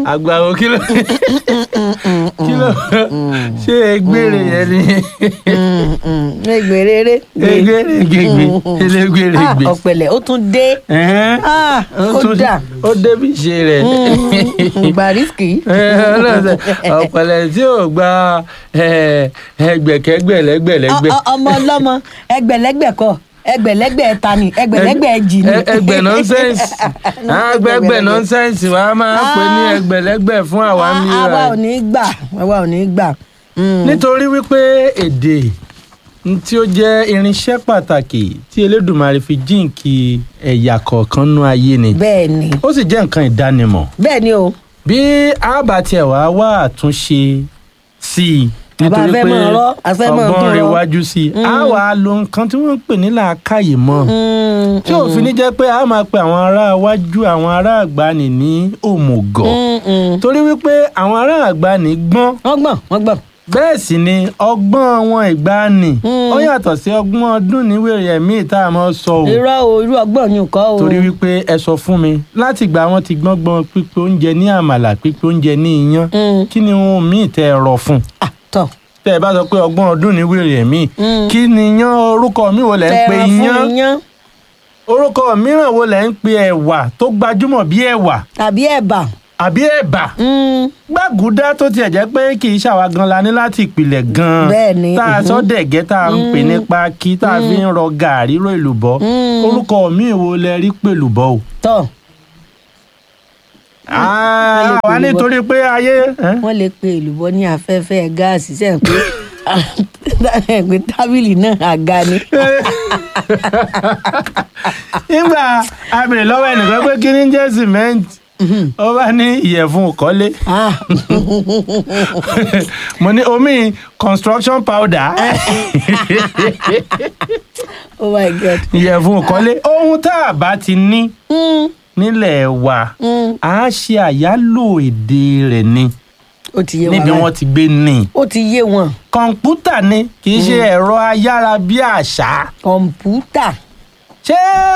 àgbàwo kí ló kí ló ṣé egbére yẹn ni ẹgbẹrẹrẹ egbére gbègbè elégbére gbè. ọ̀pẹ̀lẹ̀ ó tún dé Ẹ̀hẹ́n. Ah, ó tún- dà. ó débi ṣe rẹ̀. gbàrísìkì ọlọ́sẹ̀ ọ̀pẹ̀lẹ̀ tí ò gba eh, ẹgbẹ̀kẹ́gbẹ̀ lẹ́gbẹ̀lẹ́gbẹ̀. Ọ- ọ- ọmọ ọlọ́mọ ẹgbẹ̀lẹ́gbẹ̀ kọ ẹgbẹ̀lẹ́gbẹ̀ ta ni ẹgbẹ̀lẹ́gbẹ̀ jì ni. Ẹ- ẹgbẹ̀ nọ́nsẹ́ǹsì àgbẹ̀gbẹ̀ nọ́nsẹ́ǹsì wa máa ń pè ní Ah. ẹgbẹ̀lẹ́gbẹ̀ fún àwa Ah, mi àwa ò ní gbà àwa ò ní gbà. Mm. nítorí wípé èdè n tí ó jẹ́ irinṣẹ́ pàtàkì tí Elédùmarè fi jíǹkì ẹ̀yà kọ̀ọ̀kan nú ayé ni bẹ́ẹ̀ ni ó sì jẹ́ nǹkan ìdánimọ̀ bẹ́ẹ̀ ni o bí a bá tiẹ̀ wá wá àtúnṣe sí i Àbá nítorí fẹ́ pé máa rọ́, a fẹ́ máa ọgbọ́n tún rẹ̀ rọ́. wájú sí i a wà á lo nǹkan tí wọ́n ń pè ní làákàyè mọ́ Mm, tí òfin ní jẹ́ pé a máa pe àwọn ará iwájú àwọn ará àgbàní ní òmùgọ̀ mm, mm. torí wípé àwọn ará àgbàní gbọ́n wọ́n gbọ̀n wọ́n gbọ̀n. bẹ́ẹ̀ sì ni ọgbọ́n wọn ìgbàanì Mm. ó yàtọ̀ sí ọgbọ́n ọdún níwèrè ẹ̀mí tá a máa sọ o irọ́ o irú ọgbọ́n ni nǹkan o. torí wípé ẹ sọ fún mi láti ìgbà wọn ti gbọ́ngbọ́n pípé oúnjẹ ní àmàlà pípé oúnjẹ ní iyán Mm. kí ni ohun míì tẹ ẹ rọ fún Ah, tọ̀ tẹ ẹ bá sọ pé ọgbọ́n ọdún níwèrè ẹ̀mí Mm. kí ni iyán orúkọ mi wo lẹ ń pe tẹ̀ràn fún iyán iyán orúkọ mìíràn wo lẹ ń pe ẹ̀wà tó gbajúmọ̀ bí ẹ̀wà tàbí ẹ̀bà. àbí ẹ̀bà Mm, gbàgùdá tó tiẹ̀ jẹ́ pé kì í ṣàwa gan la ní láti ìpìlẹ̀ gan Bẹ́ẹ̀ni, tá a mhm. sọ dẹ̀gẹ́ tá a ń pè ní pákí tá a fi ń rọ gàrí ró èlùbọ́ Mm. orúkọ mi wo lẹ rí pèlùbọ́ o. tọ̀ Ah, lè wà pèlùbọ́. nítorí pé ayé ẹ́? wọ́n lè pe èlùbọ́ ní afẹ́fẹ́ gáàsì sẹ́yìn pé pé tábìlì náà àga ni. nígbà a bèrè lọ́wọ́ ẹnìkan pé kí ni ń jẹ́ sìmẹ́ǹtì ó bá ní ìyẹ̀fun ìkọ́lé Ah, mo ní omi construction powder oh my god. ìyẹ̀fun ìkọ́lé ohun tá a bá ti ní Mm, nílẹ̀ wa mm, a ṣe àyálò èdè rẹ̀ ni ó ti yé wọn níbi báyìí. wọ́n ti gbé ní. ó ti yé wọn kọ̀ǹpútà ni kì í ṣe ẹ̀rọ ayárabíàṣá kọ̀ǹpútà ṣé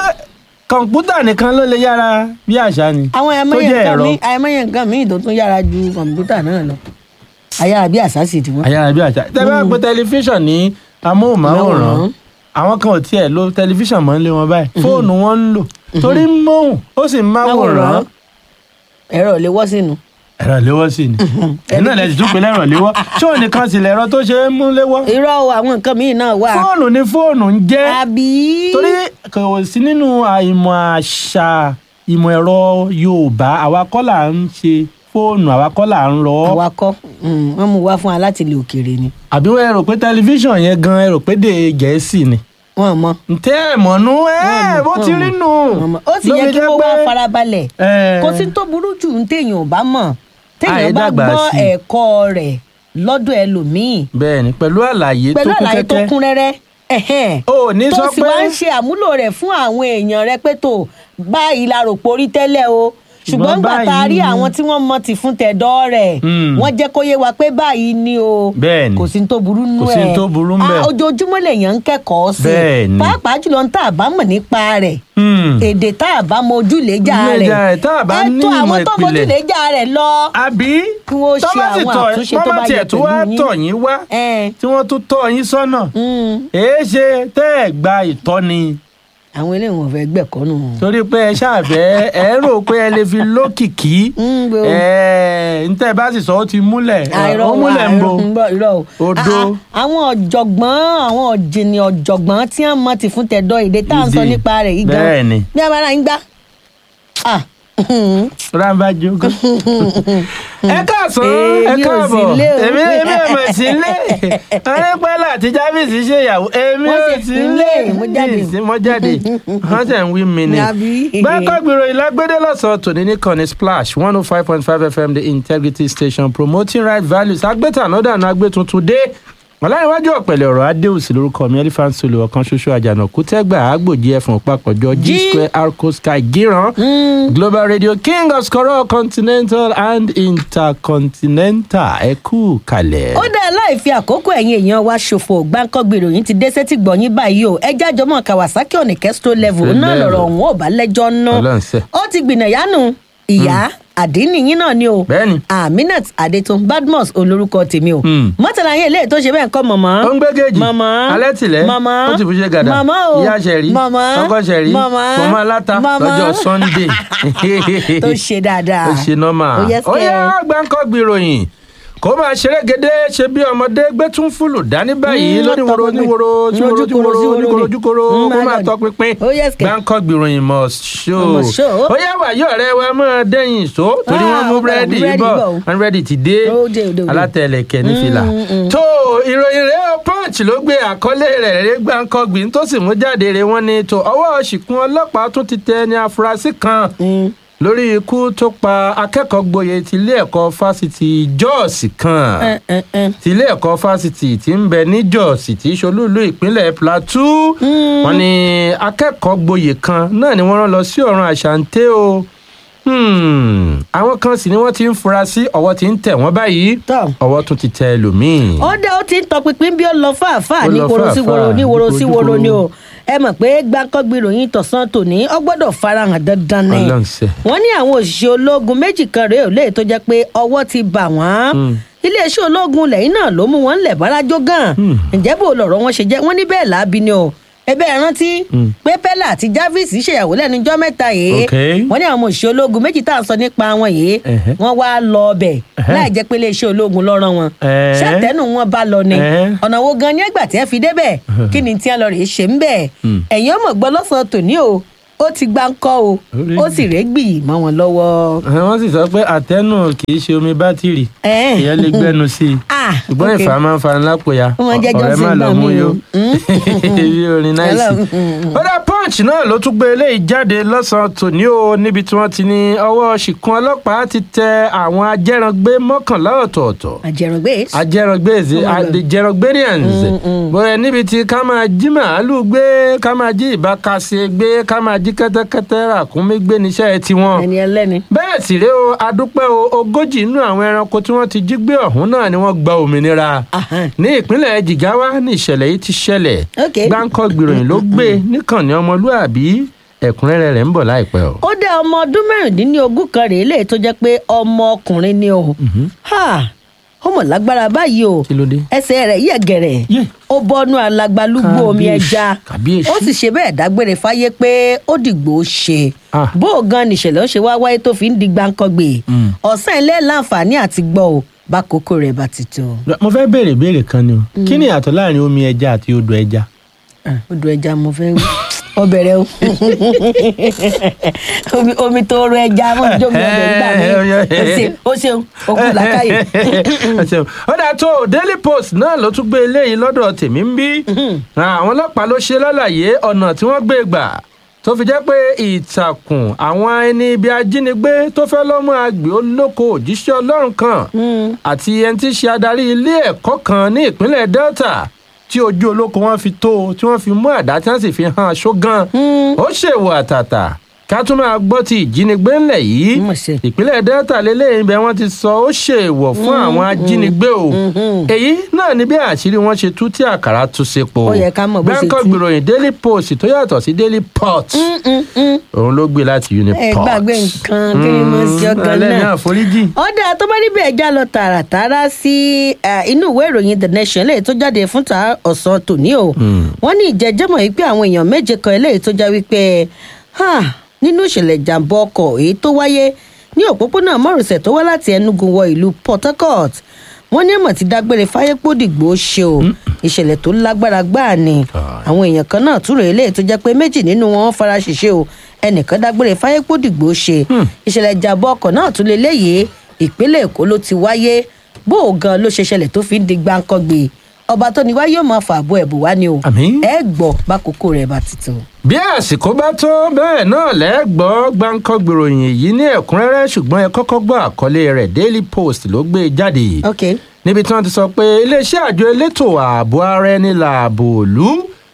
kọ̀ǹpútà nìkan ló lè yára bí àṣá ni. àwọn tó àìmọye jẹ́ nǹkan ẹ̀rọ. míì àìmọye nǹkan míì tó tún yára ju kọ̀ǹpútà náà lọ ayára bí àṣà sì ti wọ́n. ayárabíàṣá tẹ́ bá pe tẹlifíṣàn ní amóhùnmáwòrán àwọn kan ò tiẹ̀ lo tẹlifíṣàn mọ́ nílé wọn báyìí fóònù wọn ń lò torí ń móhùn ó sì ń máwòrán ẹ̀rọ ò lè wọ́ sínú. ẹ̀rọ léwọ́ sí ni ẹ̀yin náà lẹ́sìn tún pé lẹ́rọ léwọ́ ṣé òun nìkan sì lẹ̀rọ tó ṣe é mú léwọ́ irọ́ o àwọn nǹkan míì náà wà. fóònù ni fóònù ń jẹ́ àbí. torí kò sí nínú àìmọ̀ àṣà ìmọ̀ ẹ̀rọ yorùbá àwa kọ́ là ń ṣe fóònù àwa kọ́ là ń rọ ọ́ awakọ̀ wọ́n mú wá fún wa láti ilẹ̀ òkèèrè ni àbí wọ́n ẹ rò pé tẹlifíṣàn yẹn gan ẹ rò pé dè gẹ̀ẹ́sì ni wọ́n mọ. ntẹ́ ẹ̀ mọ̀nú ẹ̀ bó ti rí nù wọ́n mọ. ó sì yẹ Ló fi kí jẹ́ wọ́n wá pé- farabalẹ̀ ẹ̀, kò sí tó burú jù ń téèyàn ò bá mọ̀ téèyàn Àì bá dàgbà gbọ́ sí i. ẹ̀kọ́ rẹ̀ lọ́dọ̀ ẹlòmíì bẹ́ẹ̀ ni pẹ̀lú àlàyé tó pẹ̀lú kún àlàyé tó kẹ́kẹ́ kún rẹ́rẹ́ ẹ̀hẹ́n. o ní tó sọ sì pé wá ń ṣe àmúlò rẹ̀ fún àwọn èèyàn rẹ pé tó báyìí la rò porí tẹ́lẹ̀ o ṣùgbọ́n Ṣùgbọ́n gbà tá a rí báyìí- àwọn tí wọ́n mọ ti fún tẹ̀dọ́ rẹ̀ Hmm. wọ́n jẹ́ kó yé wa pé báyìí ni o Bẹ́ẹ̀ ni. kò sí ní tó burú nú ẹ̀ Kò sí ní tó burú ńbẹ̀. Ah, ojoojúmọ́ lèèyàn ń kẹ́kọ̀ọ́ sí Bẹ́ẹ̀ ni. pàápàá jùlọ ń tà bá mọ̀ nípa rẹ̀ Hmm. èdè tá a bá mọ ojúlẹ̀jà Ojúlẹ̀jà rẹ̀ rẹ̀, tá a bá ní ẹ̀tọ́ ìmọ̀ àwọn tó mọ ìpìlẹ̀. ojúlẹ̀jà rẹ̀ lọ àbí Kí wọ́n ṣe tọ́ bá sì àwọn tọ́- àtúnṣe tọ́ tó bá bá tiẹ̀ yẹ tó wá pẹ̀lú yín. tọ̀ yín wá Ẹn, tí wọ́n tún tọ́ yín sọ́nà mm, èé ṣe tẹ́ ẹ̀ gba ìtọ́ni àwọn eléyìí wọn fẹ́ gbẹ̀kọ́ nù. torí pé ẹ ṣàfẹ́ ẹ rò pé ẹ lè fi lókìkí Mm, bro. ẹ ntẹ́ bá sì sọ ó ti múlẹ̀ àìrọ̀ ó múlẹ̀ ń bo àìrọ̀ ń bọ̀ irọ́ o. Odo. Ah, ah, àwọn ọ̀jọ̀gbọ́n àwọn ọ̀jìnì ọ̀jọ̀gbọ́n tí wọ́n mọ̀ ti fún tẹ̀dọ̀ èdè tá à ń sọ Èdè. nípa rẹ̀ yìí gan. Bẹ́ẹ̀ ni. bí a bá ra ń gbá. Ah, rábà jogo. ẹ káàsán ẹ Èmi ò káàbọ̀ sí ilé o. èmi èmi ò mọ̀ sí ilé arípẹ́lá àti jábìsì ṣe ìyàwó èmi Wọ́n ò ṣe sí sí ilé ilé, mo jáde. sí mo jáde wọ́n tẹ̀ ń wí mi ni. Àbí? gbàgbọ́gbìrò ìlágbédé lọ́sàn-án tòní ní kànnì splash one oh five point five fm the integrity station promoting right values agbẹ́tànádànù agbẹ́tuntun dé ọ̀làníwájú ọ̀pẹ̀lẹ̀ ọ̀rọ̀ adéhùsì lórúkọ mi elephant solo ọ̀kan ṣoṣo àjànàkú tẹ́gbà àgbòjì ẹ̀fọ̀n papọ̀jọ g G. square arco sky gíran global radio king of skoro continental and intercontinental ẹ kú kalẹ̀. ó dá láì fi àkókò ẹ̀yin èèyàn wa ṣòfò gbáǹkọ́gbè ìròyìn ti dé sétí gbọ̀nyìn báyìí o ẹjẹ́ àjọmọ́ kawasaki ọ̀nì kẹ́sító level náà Level. lọ̀rọ̀ ọ̀hún ò bá lẹ́jọ́ ná Ọlọ́run ṣe. ó ti gbìnà yánu ìyá àdínníyìn náà ni o bẹ́ẹ̀ni aminat adetun badmus olórúkọ tèmi o Hmm. mọ́tàlá yẹn eléyìí tó ṣe bẹ́ẹ̀ ń kọ́ mọ̀mọ́ ó ń gbé géèjì mọ̀mọ́ alẹ́ tìlẹ̀ mọ̀mọ́ ó ti fi ṣe gàdà mọ̀mọ́ o ìyá ṣẹ̀rí mọ̀mọ́ ọkọ ṣẹ̀rí mọ̀mọ́ mọ̀mọ́ aláta mọ̀mọ́ lọ́jọ́ sunday tó ṣe dáadáa ó ṣe nọ́mà Ó yẹ ó kẹ́. yá gbáǹkọ́ gbìròyìn kó máa ṣeré gédé ṣe bí ọmọdé gbé tún fúlù dání báyìí Mm, lóníwòrò lọ́tọ̀ oníwòrò pinpin. tíwòrò tíwòrò Ojúkòrò, oníkòrò sí ojúkòrò wòrò ni. kó Mm, máa my tọ God. pinpin Ó yẹ kẹ́. gbáǹkọ́ gbìròyìn must show Must show. ó yá wàyí ọ̀rẹ́ wa máa dẹ́yìn ìṣó torí Ah, wọ́n mú ó padà búrẹ́dì mú búrẹ́dì bọ̀ bọ̀ o. wọ́n rẹ́dì ti dé Ó dé, ó dé, ó dé. alátẹ̀lẹ̀kẹ̀ ní fìlà Mm, mm. tó ìròyìn rẹ̀ ó punch ló gbé àkọlé rẹ̀ rẹ̀ gbáǹkọ́ gbìn tó sì mú jáde rẹ̀ wọ́n ní tó ọwọ́ ṣìkún ọlọ́pàá tún ti tẹ ní afurasí kan Mm. lórí ikú tó pa akẹ́kọ̀ọ́ gboyè tilé ẹ̀kọ́ fásitì Jos kan ẹ ẹ ẹ tilé ẹ̀kọ́ fásitì tí ń bẹ ní Jos tí í ṣolúìlú ìpínlẹ̀ Plateau Mm. wọ́n ní akẹ́kọ̀ọ́ gboyè kan náà ni wọ́n rán lọ sí ọ̀run àṣàǹtẹ̀ o Hmm, àwọn kan sì ni wọ́n ti ń fura sí ọwọ́ tí ń tẹ̀ wọ́n báyìí tọ́. ọwọ́ tún ti tẹ ẹlòmíì. ó dé ó ti ń tọpinpin bí ó lọ fàáfàá Ó ní lọ woro sí woro fàáfàá, ní woro ní sí kojú woro ni koro. o ẹ mọ̀ pé gbáǹkọ́gbì ròyìn tọ̀sán tòní ó gbọ́dọ̀ farahàn dandan ni Ọlọ́run ṣe. wọ́n ní àwọn òṣìṣẹ́ ológun méjì kan rèé ò léè tó jẹ́ pé ọwọ́ ti bà wọ́n Mm. iléeṣẹ́ ológun lẹ́yìn náà ló mú wọn lẹ̀ bárajó gan Mm. ǹjẹ́ bó lọ̀rọ̀ wọn ṣe jẹ́ wọ́n ní bẹ́ẹ̀ láabi ni o ẹbẹ́ ẹ rántí Mm. pé pẹ́lá àti Jarvis ṣèyàwó lẹ́nu ijọ́ mẹ́ta yìí Ok. wọ́n ní àwọn òṣìṣẹ́ ológun méjì tá à ń sọ nípa wọn yìí Ẹhẹ́. wọ́n wá lọ ọbẹ̀ Ẹhẹ́. láì jẹ́ pé iléeṣẹ́ ológun ló rán wọn Ẹhẹ́. ṣàtẹnu wọn bá lọ ni Ẹhẹ́. ọ̀nà wo gan ni ẹgbà tí ẹ fi débẹ̀ kí ni tí ẹ lọ rèé ṣe ń bẹ̀ Mm. ẹ̀yin ọmọ gbọ́ lọ́sàn-án tòní o ó ti gbá ń kọ́ o Orí ó sì rẹ́gbì mọ́ wọn lọ́wọ́. wọ́n sì sọ pé àtẹnu kì í ṣe omi bátìrì Ẹ̀ẹ́. ìyẹn lè gbẹnu sí i Ah, ṣùgbọ́n ok. ìfà máa ń fani lápò ya Ó máa ń jẹ́ ọ̀rẹ́ Johnson má lọ gbà mú mí yó o. bí orin náìsì. Hello. Mm. ó dá punch náà ló tún gbé eléyìí jáde lọ́sàn-án tòní o níbi tí wọ́n ti ní ọwọ́ ṣìkún ọlọ́pàá ti tẹ àwọn ajẹ́rangbé mọ́kànlá ọ̀tọ̀ọ̀tọ̀ àjẹràngbé ajẹ́rangbé Oh my God. the gerogbarians Mm, mm. bóyá níbi tí ká máa jí màálù gbé ká máa jí ìbákasẹ gbé ká máa jí kẹ́tẹ́kẹ́tẹ́ ràkúnmí gbé níṣẹ́ tiwọn ẹni ẹlẹ́ni. bẹ́ẹ̀ sì rèé o adúpẹ́ o ogójì nínú àwọn ẹranko tí wọ́n ti jí gbé ọ̀hún náà ni wọ́n gba òmìnira Ahan. ní ìpínlẹ̀ Jigawa ní ìṣẹ̀lẹ̀ yìí ti ṣẹlẹ̀ Ok. gbáǹkọ́ gbìròyìn ló gbé níkànnì ọmọlúàbí ẹ̀kúnrẹ́rẹ́ rẹ̀ ń bọ̀ láìpẹ́ o. ó dá ọmọ ọdún mẹ́rìndínlógún kan rèé lè tó jẹ́ pé ọmọ ọkùnrin ni o Ha! ó mọ̀ lágbára báyìí o kí ló dé. ẹsẹ̀ rẹ̀ yẹ̀ gẹ̀rẹ̀ Yé. ó bọ́nú alagbalúgbú omi Kábíyèsí, ẹja kábíyèsí. ó sì ṣe bẹ́ẹ̀ dágbére fáyé pé ó dìgbò ṣe Ah. bó o gan nìṣẹ̀lẹ̀ ó ṣe wá wáyé tó fi ń di gbáǹkọ́gbè Mm. ọ̀sán ilé láǹfààní àti gbọ́ o bá kókó rẹ̀ bá ti tó. mo fẹ́ béèrè ìbéèrè kan ni o kí ni ìyàtọ̀ láàrin omi ẹja àti odò ẹja. Ah, odò ẹja mo fẹ́ wí ọ bẹ̀rẹ̀ o omi omi tó ro ẹja mọ́ jómi ọbẹ̀ nígbà mi o ṣeun o ṣeun o kú làkàyè. Ẹ ṣeun. ó dà tó o daily post náà ló tún gbé eléyìí lọ́dọ̀ tèmi ń bí àwọn ọlọ́pàá ló ṣe lálàyé ọ̀nà tí wọ́n gbé gbà tó fi jẹ́ pé ìtàkùn àwọn ẹni ibi ajínigbé tó fẹ́ lọ́mọ àgbẹ̀ olóko òjíṣẹ́ ọlọ́run kan àti ẹni tí í ṣe adarí ilé ẹ̀kọ́ kan ní ìpínlẹ̀ Delta tí ojú olóko wọn fi tó tí wọ́n fi mú àdá tí wọ́n sì fi hàn aṣọ gan ó ṣèwọ àtàtà ká tún máa gbọ́ ti ìjínigbé ńlẹ̀ yìí Mo ṣe. ìpínlẹ̀ delta lélẹ́yìn bẹ́ẹ̀ wọ́n ti sọ ó ṣèwọ̀ fún àwọn ajínigbé o èyí náà ni bí àṣírí wọn ṣe tú tí àkàrà tú sepo Ó yẹ ká mọ̀ bó ṣe Bangkok tú. gbìròyìn daily post tó yàtọ̀ sí daily pot òun ló gbé láti ẹ uniport gbàgbé nǹkan kí ni mo ṣe ọkàn ẹlẹ́ni náà. àforíjì ọ̀dà tó bá níbẹ̀ ẹja lọ tààràtàrà sí eh, inú ìwé ìròyìn the nation eléyìí tó jáde fún ta ọ̀sán tòní o wọ́n ní ìjẹ́jẹ́mọ̀ yìí pé àwọn èèyàn méje kan eléyìí tó já wípé ha, nínú ìṣẹ̀lẹ̀ ìjàmbá ọkọ̀ èyí tó wáyé ní òpópónà márosẹ̀ tó wá láti Enugu wọ ìlú Port Harcourt wọ́n ní ẹ̀mọ̀ ti dágbére fáyépòdìgbò ṣe o ìṣẹ̀lẹ̀ tó lágbára gbáà ni àwọn èèyàn kan náà túrò eléyìí tó jẹ́ pé méjì nínú wọn fara ṣèṣe o ẹnìkan dágbére fáyépòdìgbò ṣe ìṣẹ̀lẹ̀ ìjàmbá ọkọ̀ náà tún lé léyìí ìpínlẹ̀ Èkó ló ti wáyé bó o gan ló ṣe ṣẹlẹ̀ tó fi ń di gbáǹkọ́gbé ọba tó ní wá yóò máa fàbọ̀ ẹ̀bùn wá ni o Àmín. ẹ gbọ́ bákòókò rẹ̀ bá ti tó. bí àsìkò bá tó bẹ́ẹ̀ náà lẹ́gbọ́ Bangkok gbìròyìn èyí ní ẹ̀kúnrẹ́rẹ́ ṣùgbọ́n ẹ kọ́kọ́ gbọ́ àkọlé rẹ̀ daily post ló gbé jáde ok níbi tí wọ́n ti sọ pé iléeṣẹ́ àjọ elétò ààbò ara ẹni làbò òlú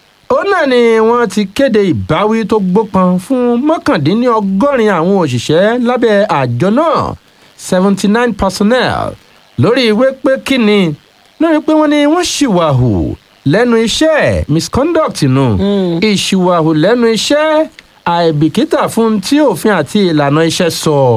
ó náà ni wọ́n ti kéde ìbáwí tó gbópọn fún mọ́kàndínlọ́gọ́rin àwọn òṣìṣẹ́ lábẹ́ àjọ náà seventy nine personnel lórí ìwé pé kíni lórí pé wọ́n ní wọ́n ṣìwàhù lẹ́nu iṣẹ́ misconduct nù ìṣìwàhù lẹ́nu iṣẹ́ àìbìkítà fún tí òfin àti ìlànà iṣẹ́ sọ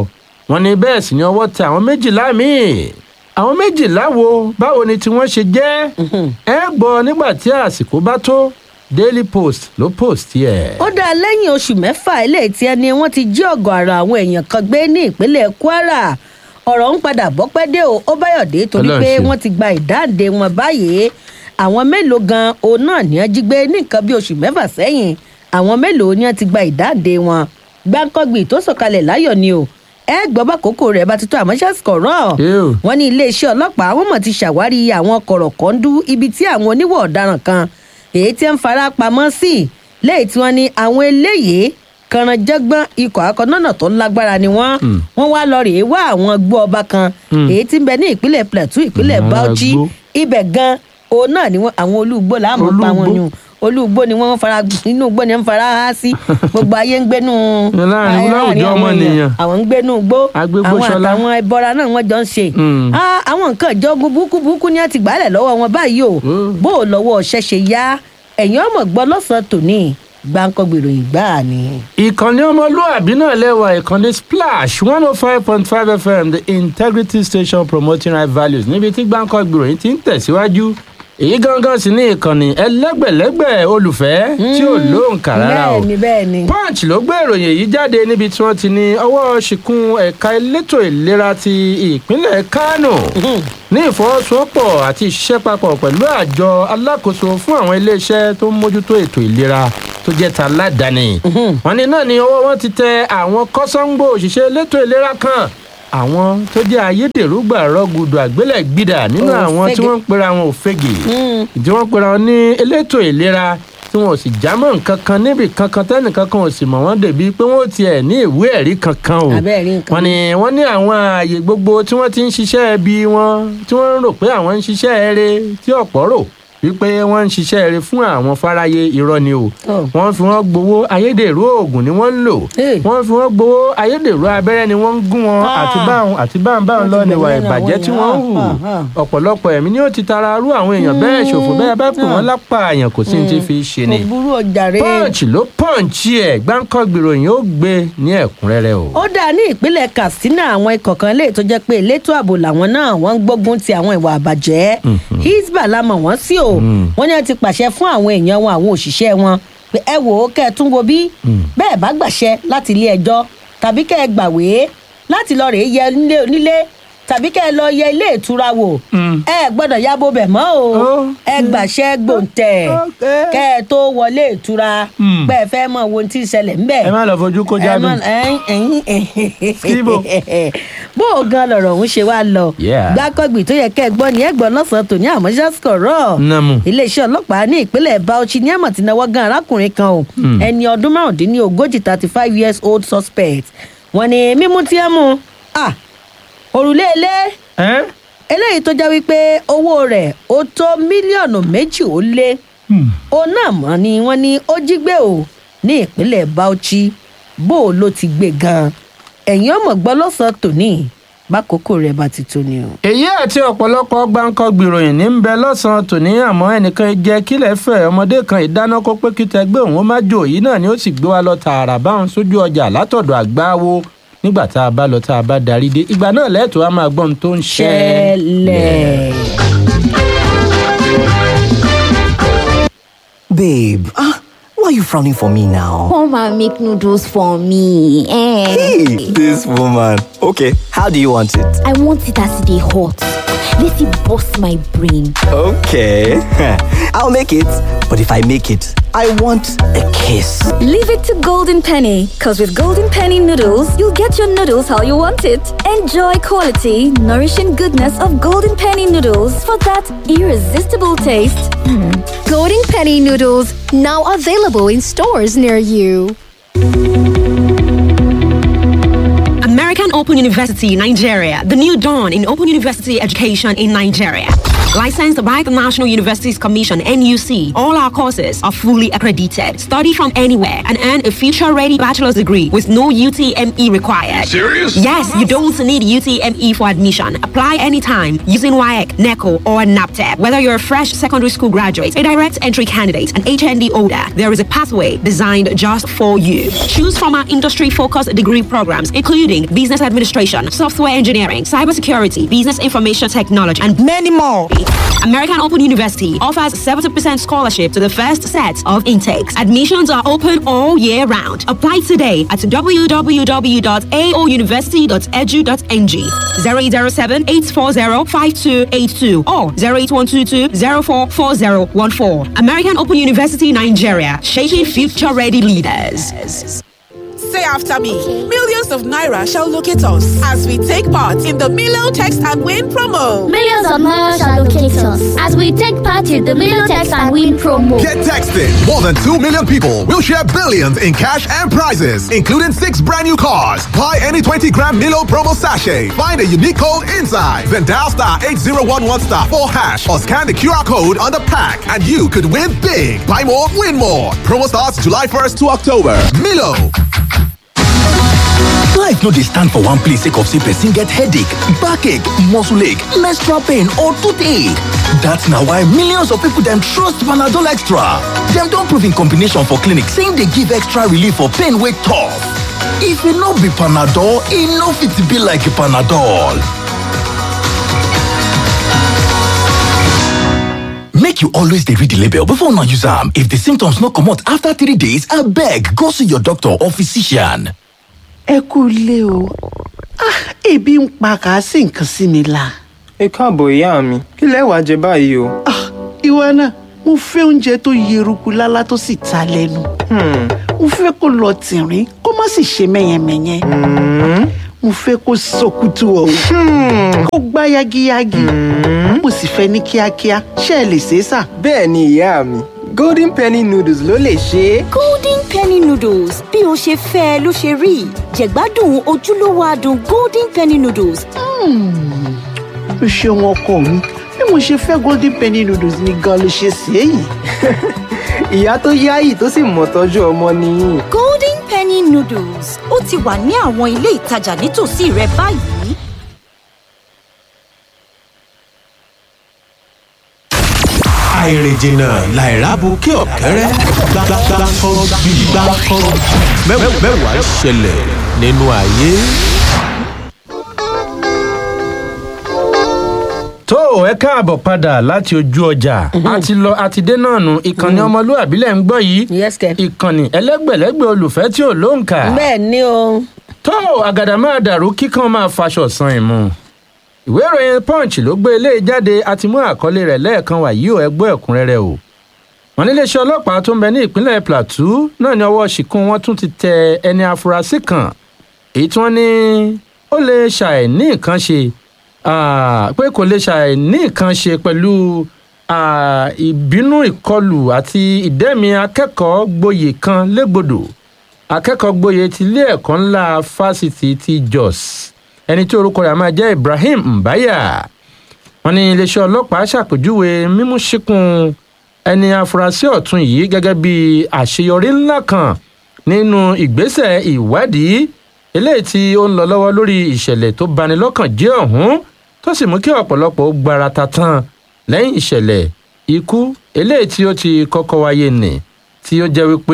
wọ́n ní bẹ́ẹ̀ sì ni ọwọ́ tẹ àwọn méjìlá míì àwọn méjìlá wo báwo ni tí wọ́n ṣe jẹ́ ẹ gbọ́ nígbà tí àsìkò bá tó daily post ló post yẹ. ó dá lẹ́yìn oṣù mẹ́fà eléyìí tí ẹni wọ́n ti jí ọ̀gọ̀ọ̀rọ̀ àwọn èèyàn kan gbé ní ìpínlẹ̀ kwara ọ̀rọ̀ ń padà bọ́pẹ́ dé o ó báyọ̀dé torí Ọlọ́run pé ṣeun. wọ́n ti gba ìdáǹdè wọn báyìí àwọn mélòó gan òun náà ní wọ́n jí gbé ní nǹkan bí oṣù mẹ́fà sẹ́yìn àwọn mélòó ni wọ́n ti gba ìdáǹdè wọn gbáǹkọ́gbì tó sọ̀kalẹ̀ láyọ̀ ni o ẹ gbọ́ bá kókó rẹ̀ bá ti tó àmọ́ ṣàṣkọ̀rọ̀ Ew. wọ́n ní iléeṣẹ́ ọlọ́pàá wọ́n mọ̀ ti ṣàwárí àwọn kọ̀rọ̀kọ́ndú ibi tí àwọn oníwọ̀ ọ̀daràn kan èyí tí ń fara pamọ́ sí lẹ́yìn tí wọ́n ní àwọn eléyìí kànrànjẹ́gbọ́n ikọ̀ akọ́nọ́nà tó lágbára ni wọ́n wọ́n wá lọ rèé wá àwọn gbó ọba kan èyí tí ń bẹ ní ìpínlẹ̀ plateau ìpínlẹ̀ Mm, bauchi agbó. ibẹ̀ gan òun náà ni wọ́n àwọn olúgbó láàmú pa wọn Olúgbó. yun olúgbó ni wọ́n fara inú igbó ni wọ́n fara há sí gbogbo ayé ń gbénú Láàrin- láwùjọ àwọn ọmọnìyàn. èèyàn. àwọn ń gbénú igbó Agbégbó àwọn ṣọlá. àtàwọn ẹbọra náà wọ́n jọ ń ṣe Mm. Ah, àwọn nǹkan ìjọgun burúkú burúkú ni a ti gbálẹ̀ lọ́wọ́ wọn báyìí o Mm. bó o lọ́wọ́ ọ̀ṣẹ́ ṣe yá ẹ̀yìn ọmọ gbọ́ lọ́sàn-án tòní gbáǹkọ́ gbèròyìn gbáà ni. ìkànnì ọmọlúàbí náà lẹ́wà ìkànnì splash one oh five point five fm the integrity station promoting right values níbi tí gbáǹkọ́ gbìròyìn ti ń tẹ̀síwájú èyí gangan sì ní ìkànnì ẹlẹ́gbẹ̀lẹ́gbẹ̀ olùfẹ́ tí ò lóǹkà rárá o bẹ́ẹ̀ ni bẹ́ẹ̀ ni. punch ló gbé ìròyìn èyí jáde níbi tí wọ́n ti ní ọwọ́ ṣìkún ẹ̀ka elétò ìlera ti ìpínlẹ̀ kánò ní ìfọwọ́sowọ́pọ̀ àti ìṣiṣẹ́ papọ̀ pẹ̀lú àjọ alákòóso fún àwọn iléeṣẹ́ tó ń mójútó ètò ìlera tó jẹ́ ta aládàáni. wọ́n ní náà ni ọwọ́ wọn ti tẹ àwọn kọ́sọ́ńgbò òṣìṣẹ́ elétò ìlera kan àwọn tó jẹ́ ayédèrú gbàrọ́gùdù àgbélẹ̀gbìdà nínú àwọn tí Òfegè. wọ́n ń pera wọn òfegè Mm. tí wọ́n pera wọn ní elétò ìlera tí wọn ò sì jámọ́ nǹkan kan níbì kankan tẹ́nìkan kan ò sì mọ̀ wọ́n débi pé wọ́n ò tiẹ̀ ní ìwé ẹ̀rí kankan o Abẹ́ẹ̀rí nǹkan. wọ́n ní wọ́n ní àwọn ààyè gbogbo tí wọ́n ti ń ṣiṣẹ́ ẹbí wọn tí wọ́n ń rò pé àwọn ń ṣiṣẹ́ eré tí ọ̀pọ̀ rò wípé wọ́n ń ṣiṣẹ́ eré fún àwọn fáráyé irọ́ ni o Oh. wọ́n fi wọ́n gbowó ayédèrú oògùn ni wọ́n ń lò Hey. wọ́n fi wọ́n gbowó ayédèrú abẹ́rẹ́ ni wọ́n ń gún wọn Ah. àti báwọn àti báwọn báwọn Wọ́n lọ ti níwà gbẹ̀mí àwọn ìbàjẹ́ tí èèyàn. wọ́n ń hù Ah, ah. ọ̀pọ̀lọpọ̀ ẹ̀mí ni ó ti tara rú àwọn èèyàn bẹ́ẹ̀ ṣòfò bẹ́ẹ̀ bá pè wọ́n lápá àyàn kò sí ní ti fi ṣe ni kò burú ọjà rẹ. punch ló punch ẹ̀ gbáǹkọ́ gbìròyìn ó gbé ní ẹ̀kúnrẹ́rẹ́ o. ó dà ní ìpínlẹ̀ katsina àwọn ikọ̀ kan lè tó jẹ́ pé elétò ààbò làwọn náà wọ́n ń gbógun ti àwọn ìwà àbàjẹ́ hisbah la mọ̀ wọ́n sí o wọ́n ní wọ́n ti pàṣẹ fún àwọn èèyàn wọn àwọn òṣìṣẹ́ wọn pé ẹ wò ó kẹ́ ẹ tún wo bí bẹ́ẹ̀ bá gbàṣẹ láti ilé ẹjọ́ tàbí kẹ́ ẹ gbàwé láti lọ rèé yẹ nílé onílé tàbí kẹ́ ẹ lọ yẹ ilé ìtura wò Mm. ẹ gbọ́dọ̀ yábò bẹ̀ mọ́ o Oh. ẹ gbàṣẹ gbòǹtẹ̀ Okay. kẹ́ ẹ tó wọlé ìtura Mm. pé ẹ fẹ́ mọ ohun tí ń ṣẹlẹ̀ ńbẹ̀ ẹ má lọ fojú kó jáde. Skibo. bó o gan lọ̀rọ̀ òun ṣe wá lọ Yeah. gbákọ́gbì tó yẹ kẹ́ ẹ gbọ́ ni ẹ gbọ́ lọ́sàn-án tòní àmọ́ ṣàṣkọ̀rọ̀ Nàmú. iléeṣẹ́ ọlọ́pàá ní ìpínlẹ̀ bauchi ní àmọ̀ tí náwó gan arákùnrin kan o ẹni ọdún márùndínlógójì thirty five years old suspect wọ́n ní mímú tí ẹ mú ah, òrùlé ilé ẹ́ eléyìí tó já wípé owó rẹ̀ ó tó mílíọ̀nù méjì ó lé òun náà mọ̀ ni wọ́n ní ó jí gbé o ní ìpínlẹ̀ bauchi bó o ló ti gbé gan-an ẹ̀yìn ọmọ gbọ́ lọ́sàn-án tòní bákòókò rẹ̀ bá ti tó ni o. èyí àti ọ̀pọ̀lọpọ̀ gbáǹkọ́ gbìròyìn ní ń bẹ lọ́sàn-án tòní àmọ́ ẹnìkan jẹ́ kílẹ̀ fẹ́ ọmọdé kan ìdáná kó pé kí tẹgbẹ́ òun ó má jò yìí náà ni ó sì gbé wa lọ tààrà báwọn sójú ọjà látọ̀dọ̀ àgbáwo nígbà tá a bá lọ tá a bá darí dé ìgbà náà lẹ́tọ̀ọ́ á máa gbọ́ ohun tó ń ṣẹlẹ̀. Babe, ah, why are you frowning for me now? Come and make noodles for me. Eh. Hey, this woman. Okay, how do you want it? I want it as they hot. Let it bust my brain. Okay, I'll make it. But if I make it, I want a kiss. Leave it to Golden Penny, because with Golden Penny noodles, you'll get your noodles how you want it. Enjoy quality, nourishing goodness of Golden Penny noodles for that irresistible taste. Golden Penny noodles now available in stores near you. American Open University Nigeria, the new dawn in open university education in Nigeria. Licensed by the National Universities Commission, NUC, all our courses are fully accredited. Study from anywhere and earn a future ready bachelor's degree with no UTME required. Serious? Yes, you don't need UTME for admission. Apply anytime using WIAC, NECO, or NAPTEP. Whether you're a fresh secondary school graduate, a direct entry candidate, an HND holder, there is a pathway designed just for you. Choose from our industry focused degree programs, including business administration, software engineering, cybersecurity, business information technology, and many more. American Open University offers 70% scholarship to the first set of intakes. Admissions are open all year round. Apply today at www.aouniversity.edu.ng 007 840 5282 or 08122 044014. American Open University Nigeria, shaping future ready leaders. Say after me. Millions of Naira shall locate us as we take part in the Milo Text and Win promo. Millions of Naira shall locate us as we take part in the Milo Text and Win promo. Get texting. More than 2 million people will share billions in cash and prizes, including six brand new cars. Buy any 20 gram Milo promo sachet. Find a unique code inside. Then dial star 8011 star 4 hash or scan the QR code on the pack and you could win big. Buy more, win more. Promo starts July 1st to October. Milo. Life no dey stand for one place sake of say person get headache, backache, muscle ache, menstrual pain or toothache. That's na why millions of people dem trust Panadol Extra. Dem don prove in combination for clinic say e dey give extra relief for pain wey tough. If e no be Panadol, e no fit be like Panadol. Make you always dey read the label before una use am. If the symptoms no comot after three days, abeg go see your doctor or physician. ẹ kú ilé o Ah, ebi ń pa kà á sí nǹkan sí mi la. ẹ káàbọ̀ ìyá mi kí lẹ wàá jẹ báyìí o. ìwọ náà mo fẹ́ oúnjẹ tó yeruku lálá tó sì ta lẹ́nu. mo fẹ́ kó lọ tìrín kó má sì ṣe mẹ́yẹmẹ́yẹ. mo fẹ́ kó sọkútù ọ̀hún kó gbá yagiyagi. mo sì fẹ́ ní kíákíá ṣé ẹ lè ṣe é sà. bẹ́ẹ̀ ni ìyá mi golden penny noodles ló lè ṣe é. golden penny noodles bí o ṣe fẹ́ ẹ ló ṣe rí jẹ̀gbádùn ojúlówó adùn golden penny noodles. o ṣeun ọkọ mi bí mo ṣe fẹ́ golden penny noodles ni gan ló ṣe ṣe é yìí. ìyá tó yáyì tó sì mọ̀ tọ́jú ọmọ nìyí. golden penny noodles ó ti wà ní àwọn ilé ìtajà nítòsí rẹ báyìí. àìrìnjìnà làìrábù kí ọ̀kẹ́rẹ́ gbàgbàgbàkọ́ bí gbàkọ́ mẹ́wàá ṣẹlẹ̀ nínú ayé. tó ẹ káàbọ̀ padà láti ojú ọjà a ti lọ a ti dé náà nù ìkànnì ọmọlúwàbí lẹ̀ ń gbọ́ yìí ìkànnì ẹlẹ́gbẹ̀lẹ́gbẹ̀ olùfẹ́ tí ò lóǹkà. bẹ́ẹ̀ ni o. tó àgàdà máa dàrú kíkan máa faṣọ san ìmú ìwé ìròyìn punch ló gbé eléyìí jáde àti mú àkọlé rẹ̀ lẹ́ẹ̀kan wà yìí ò ẹgbọ́ ẹ̀kúnrẹ́rẹ́ o wọn níléeṣẹ́ ọlọ́pàá tó ń bẹ ní ìpínlẹ̀ plateau náà ní ọwọ́ ṣìkún wọn tún ti tẹ ẹni afurasí kan èyí tí wọ́n ní ó lè ṣàì ní nǹkan ṣe pé kò lè ṣàì ní nǹkan ṣe pẹ̀lú ìbínú ìkọlù àti ìdẹ́mi akẹ́kọ̀ọ́ gboyè kan légbodò akẹ́kọ̀ọ́ gboyè ti ilé ẹ̀kọ́ ńlá fásitì ti jos ẹni tí orúkọ rẹ̀ máa jẹ́ ibrahim mbaya wọn ní iléeṣẹ́ ọlọ́pàá ṣàpèjúwe mímú síkùn ẹni afurasí ọ̀tún yìí gẹ́gẹ́ bí àṣeyọrí ńlá kan nínú ìgbésẹ̀ ìwádìí eléyìí tí ó ń lọ lọ́wọ́ lórí ìṣẹ̀lẹ̀ tó bani lọ́kàn jẹ́ ọ̀hún tó sì mú kí ọ̀pọ̀lọpọ̀ ó gbára tatan lẹ́yìn ìṣẹ̀lẹ̀ ikú eléyìí tí ó ti kọ́kọ́ wáyé nì tí ó jẹ́ wípé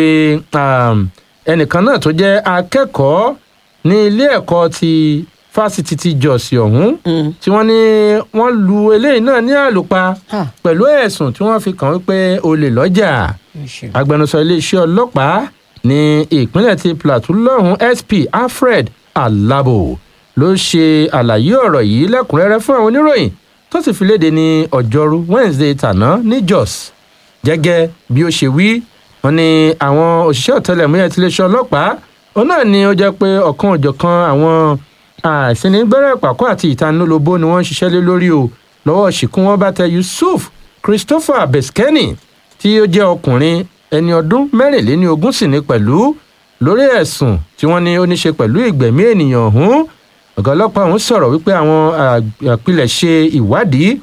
ẹnìkan náà tó jẹ́ akẹ́kọ̀ọ́ ní ilé ẹ̀kọ́ ti fásitì ti jọ̀sí ọ̀hún tí wọ́n ní wọ́n lu eléyìí náà ní àlùpà pẹ̀lú ẹ̀sùn tí wọ́n fi kàn wípé olè lọ́jà agbẹnusọ iléeṣẹ́ ọlọ́pàá ní ìpínlẹ̀ ti plateau lọ́hùn sp alfred alabo ló ṣe àlàyé ọ̀rọ̀ yìí lẹ́kùnrẹ́rẹ́ fún àwọn oníròyìn tó sì fi léde ní ọjọ́rú wednesday tàná ní jos gẹ́gẹ́ bí ó ṣe wí wọn ni àwọn òṣìṣẹ́ ọ̀tẹlẹ̀múyẹ́ tiléeṣẹ́ ọlọ́pàá òun náà ni ó jẹ́ pé ọ̀kan òjọ̀kan àwọn àìsínigbẹ́rẹ́ ìpàkọ́ àti ìtanilólobó ni wọ́n ń ṣiṣẹ́ lé lórí o lọ́wọ́ ṣìkún wọn bá tẹ yusuf christopher beskeni tí ó jẹ́ ọkùnrin ẹni ọdún mẹ́rìnléní ogún sì ní pẹ̀lú lórí ẹ̀sùn tí wọ́n ní ó ní ṣe pẹ̀lú ìgbẹ̀mí ènìyàn ọ̀hún ọ̀gá ọlọ́pàá ọ̀hún sọ̀rọ̀ wípé àwọn àpilẹ̀ṣe ìwádìí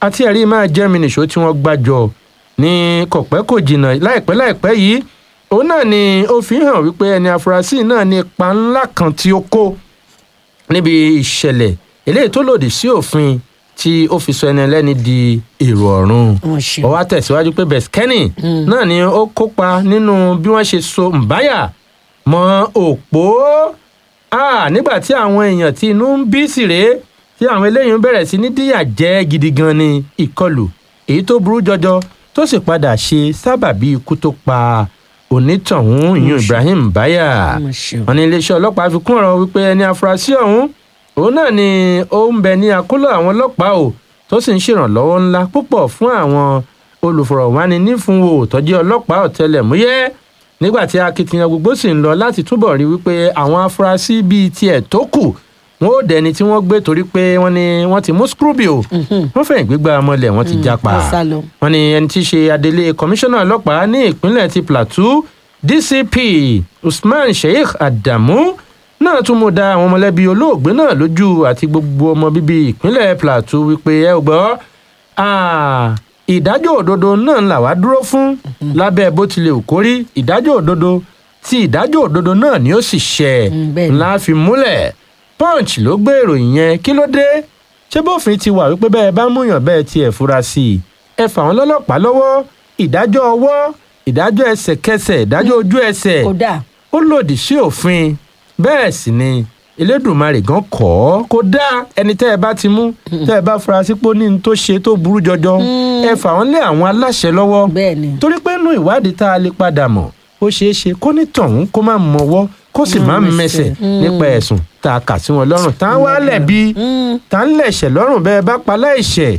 àti ẹ̀rí máa jẹ́ mi nìṣó tí wọ́n gbàjọ ní kọ̀pẹ́ kò jìnnà láìpẹ́ láìpẹ́ yìí òun náà ni ó fi hàn wípé ẹni afurasí náà ní ipa ńlá kan tí ó kó níbi ìṣẹ̀lẹ̀ eléyìí tó lòdì sí òfin tí ó fi sọ ẹni ẹlẹ́ni di èrò ọ̀run ó wá tẹ̀síwájú pé bẹ̀skẹ́nì náà ni ó kópa nínú bí wọ́n ṣe so mbáyà mọ́ òpó Ah, nígbà tí àwọn èèyàn tí inú ń bí sì rèé tí àwọn eléyìí ń bẹ̀rẹ̀ sí ní díyà jẹ́ gidi gan ni ìkọlù èyí tó burú jọjọ tó sì padà ṣe sábàbí ikú tó pa onítọ̀hún ìyún ibrahim báyà wọn ní iléeṣẹ́ ọlọ́pàá fi kún ọ̀rọ̀ wípé ẹni afurasí ọ̀hún òun náà ni ó ń bẹ ní akóló àwọn ọlọ́pàá o tó sì ń ṣèrànlọ́wọ́ ńlá púpọ̀ fún àwọn olùfọ̀rọ̀wánilífúnwò tọ́jú ọlọ́pàá ọ̀tẹlẹ̀múyẹ́ nígbà tí akitiyan gbogbo sì ń lọ láti túbọ̀ rí wípé àwọn afurasí bíi tiẹ̀ tó kù wọn ò dẹni tí wọ́n gbé torí pé wọ́n ní wọ́n ti mú scrubio wọ́n fẹ̀yìn gbígbá mọ́lẹ̀ wọ́n ti jápa wọ́n ní ẹni tí í ṣe adelé kọmíṣánná ọlọ́pàá ní ìpínlẹ̀ ti plateau dcp usman sheikh adamu náà tún mú da àwọn mọ̀lẹ́bí olóògbé náà lójú àti gbogbo ọmọ bíbí ìpínlẹ̀ plateau wípé ẹ ò gbọ́ ìdájọ́ òdodo náà là wá dúró fún lábẹ́ bó tilẹ̀ ò kórí ìdájọ́ òdodo tí ìdájọ́ òdodo náà ni ó sì ṣẹ ńlá fi múlẹ̀ punch ló gbé ìròyìn yẹn kí ló dé ṣé bófin ti wà wípé bẹ́ẹ̀ bá múyàn bẹ́ẹ̀ tiẹ̀ fura sí i ẹ fà wọ́n lọ́lọ́pàá lọ́wọ́ ìdájọ́ ọwọ́ ìdájọ́ ẹsẹ̀kẹsẹ̀ ìdájọ́ ojú ẹsẹ̀ ó lòdì sí òfin bẹ́ẹ̀ sì ni elédùnmarè gan kọ́ ọ́ kó dá ẹni tẹ́ ẹ bá ti mú tẹ́ ẹ bá fura sí pé ó ní ní tó ṣe tó burú jọjọ ẹ fà wọ́n lé àwọn aláṣẹ lọ́wọ́ torí pé nínú ìwádìí tá a lè padà mọ̀ ó ṣeé ṣe kó ní tọ̀hún kó má mọwọ́ kó sì má mẹsẹ̀ nípa ẹ̀sùn tá a kà sí wọn lọ́rùn tá a wá lẹ̀bi tá a ń lẹ̀ṣẹ̀ lọ́rùn bẹ́ẹ̀ bá pa láìṣẹ̀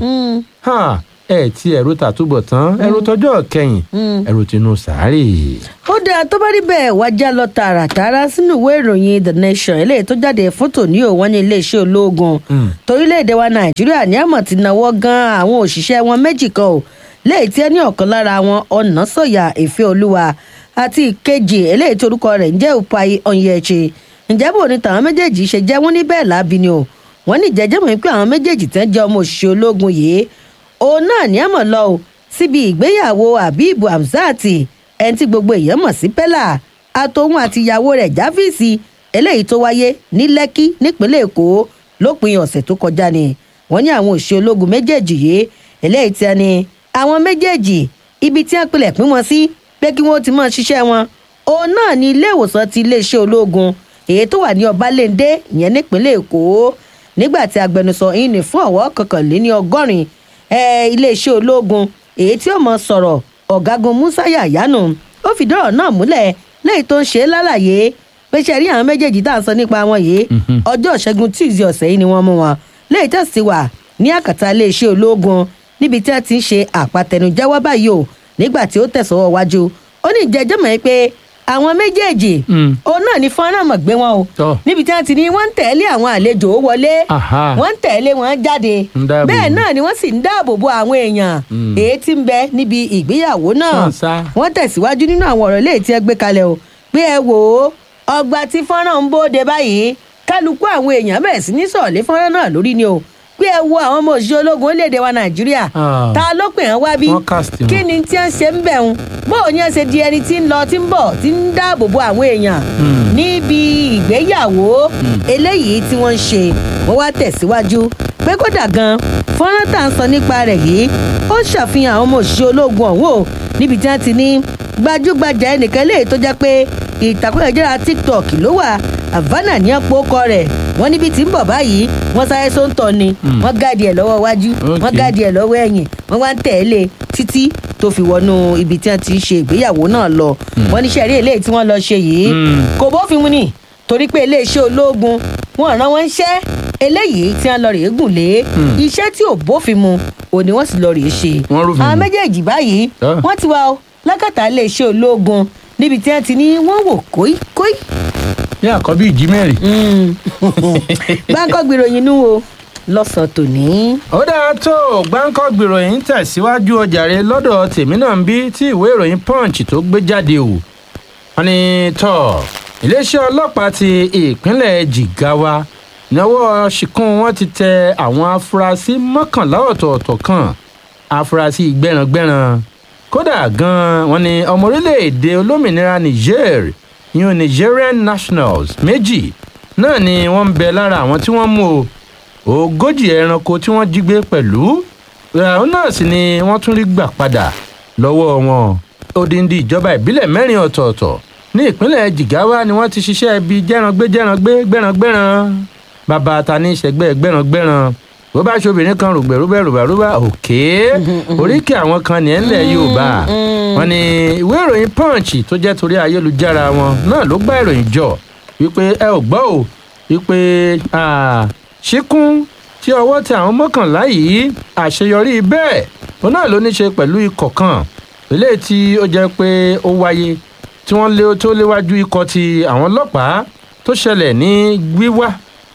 ẹ ti ẹ̀rù tàtúbọ̀ tán ẹ̀rù tọjọ́ kẹyìn ẹ̀rù tinú sàárè. ó dáa tó bá rí bẹ́ẹ̀ wájà lọ tààràtàrà sínú ìwé ìròyìn the nation eléyìí tó jáde fún tòní ò wọ́n ní iléeṣẹ́ ológun torílẹ̀-èdè wa nàìjíríà ní àmọ̀ ti náwó gan àwọn òṣìṣẹ́ wọn méjì kan ò léyìí tí ẹ ní ọ̀kan lára wọn ọ̀nà sọ̀yà ìfẹ́ olúwa àti ìkejì eléyìí tó orúkọ rẹ̀ ń jẹ́ upai onyechi ǹjẹ́ bò ní tàwọn méjèèjì ṣe jẹ́ wọ́n ní bẹ́ẹ̀ láabi ni o wọ́n ní ìjẹ́jẹ́ mọ̀ pé àwọn méjèèjì tẹ́ jẹ́ ọmọ òṣìṣẹ́ ológun yìí òun náà ní àmọ̀ lọ o síbi ìgbéyàwó abibu hamzat ẹni tí gbogbo èèyàn mọ̀ sí pẹ́lá àtòun àti ìyàwó rẹ̀ jáfíìsì eléyìí tó wáyé ní lẹ́kí nípínlẹ̀ èkó lópin ọ̀sẹ̀ tó kọjá ni wọ́n ní àwọn òṣìṣẹ́ ológun méjèèjì yìí eléyìí tí ẹni àwọn méjèèjì ibi tí wọ́n pilẹ̀ pín wọn sí pé kí wọ́n ti máa ṣiṣẹ́ wọn òun náà ní ilé ìwòsàn ti iléeṣẹ́ ológun èyí tó wà ní ọbalẹ́ndé ìyẹn nípínlẹ̀ èkó nígbà tí agbẹnusọ yìí ní fún ọ̀wọ́ kọkànléní ọgọ́rin iléeṣẹ́ ológun èyí tí ó mọ sọ̀rọ̀ ọ̀gágun musa yayanu ó fìdí ọ̀rọ̀ náà múlẹ̀ lẹ́yìn tó ń ṣe é lálàyé pé ṣe rí àwọn méjèèjì tá à ń sọ nípa wọn yìí ọjọ́ ìṣẹ́gun tuesday ọ̀sẹ̀ yìí ni wọ́n mú wọn lẹ́yìn tó sì wà ní àkàtà iléeṣẹ́ ológun níbi tí wọ́n ti ń ṣe àpàtẹnujẹ́wọ́ báyìí o nígbà tí ó tẹ̀sọ́wọ́ wájú ó ní ìjẹ́jọ́ mọ̀ pé àwọn méjèèjì òun náà ní fọ́nrán mọ̀ gbé wọn o níbi tí wọ́n ti ní wọ́n ń tẹ̀lé àwọn àlejò wọlé wọ́n ń tẹ̀lé wọn jáde bẹ́ẹ̀ náà ni wọ́n sì ń dáàbò bo àwọn èèyàn èyí tí ń bẹ níbi ìgbéyàwó náà wọ́n tẹ̀síwájú nínú àwọn ọ̀rọ̀ léè tí ẹ gbé kalẹ̀ o pé ẹ wò ó ọgbà tí fọ́nrán ń bóde báyìí kálukú àwọn èèyàn bẹ̀rẹ̀ sí ní sọ̀lé fọ́nrán náà lórí ni o pé ẹ wo àwọn ọmọ òṣìṣẹ́ ológun orílẹ̀-èdè wa nàìjíríà ta ló pè wọ́n wá bí kí ni tí wọ́n ṣe ń bẹ̀ ń bóò ní ẹ ṣe di ẹni tí ń lọ tí ń bọ̀ tí ń dáàbò bo àwọn èèyàn níbi ìgbéyàwó eléyìí tí wọ́n ń ṣe wọ́n wá tẹ̀síwájú pé kódà gan fọ́nrán tá à ń sọ nípa rẹ̀ yìí ó ṣàfihàn àwọn ọmọ òṣìṣẹ́ ológun ọ̀hún o níbi tí wọ́n ti ní gbajúgbajà ẹnìkan léyìí tó jẹ́ pé ìtàkùn ẹ̀jẹ̀ra tiktok ló wà havana ní ọ̀pọ̀ ọkọ rẹ̀ wọ́n níbi tí ń bọ̀ báyìí wọ́n sáré sóńtọ̀ ni wọ́n gáàdì ẹ̀ lọ́wọ́ wájú wọ́n gáàdì ẹ̀ lọ́wọ́ ẹ̀yìn wọ́n wá ń tẹ̀lé títí tó fi wọnú ibi tí wọ́n ti ṣe ìgbéyàwó náà lọ wọ́n ní sẹ́rí eléyìí tí wọ́n lọ ṣe yìí kò bófin mu ni torí pé iléeṣẹ́ ológun wọn rán wọn ń ṣẹ́ eléyìí tí wọ́n lọ rèé gùn lé iṣẹ́ tí ò bófin mu òní wọ́n sì lọ rèé ṣe àwọn méjèèjì báyìí wọ́n ti wá lákàtà iléeṣẹ́ ológun níbi tí wọ́n ti ní wọ́n wò kóíkóí ní àkọ́bí ìjímẹ̀rì. báńkọ́ gbìròyìn nú o lọ́sàn-án tòní. ó dáa tó gbáǹkọ́ gbìròyìn tẹ̀síwájú ọjàre lọ́dọ̀ tèmi náà ń bí tí ìwé ìròyìn punch tó gbé jáde o. wọ́n ní tọ́ iléeṣẹ́ ọlọ́pàá ti ìpínlẹ̀ jigawa ìnáwó ṣìkún wọn ti tẹ àwọn afurasí mọ́kànlá ọ̀tọ̀ọ̀tọ̀ kan afurasí gbẹ̀ràngbẹ̀ràn kódà gan-an wọn ni ọmọ orílẹ̀-èdè olómìnira niger yun nigerian nationals méjì náà ni wọ́n ń bẹ lára àwọn tí wọ́n mú o ogójì ẹranko tí wọ́n jí gbé pẹ̀lú ìràwọ̀ náà sì ni wọ́n tún rí gbà padà lọ́wọ́ wọn odindi ìjọba ìbílẹ̀ mẹ́rin ọ̀tọ̀ọ̀tọ̀ ní ìpínlẹ̀ jigawa ni wọ́n ti ṣiṣẹ́ ibi jẹ́rangbé jẹ́rangbé gbẹ́rangbẹ́ran bàbá ta ní ìṣẹ́gbẹ́ gbẹ́rangbẹ́ran bó bá ṣe obìnrin kan rògbẹ̀ rúbẹ̀ rúbẹ̀ rúbẹ̀ òkè oríkì àwọn kan ní ẹ̀ńlẹ̀ yorùbá wọn ni ìwé ìròyìn punch tó jẹ́ torí ayélujára wọn náà ló gbá ìròyìn jọ wípé ẹ ò gbọ́ ò wípé ṣíkún tí ọwọ́ tẹ àwọn mọ́kànlá yìí àṣeyọrí bẹ́ẹ̀ òun náà ló ní ṣe pẹ̀lú ikọ̀ kan eléyìí tí ó jẹ́ pé ó wáyé tí wọ́n lé tó léwájú ikọ̀ ti àwọn ọlọ́pàá tó ṣẹlẹ̀ ní gbíwá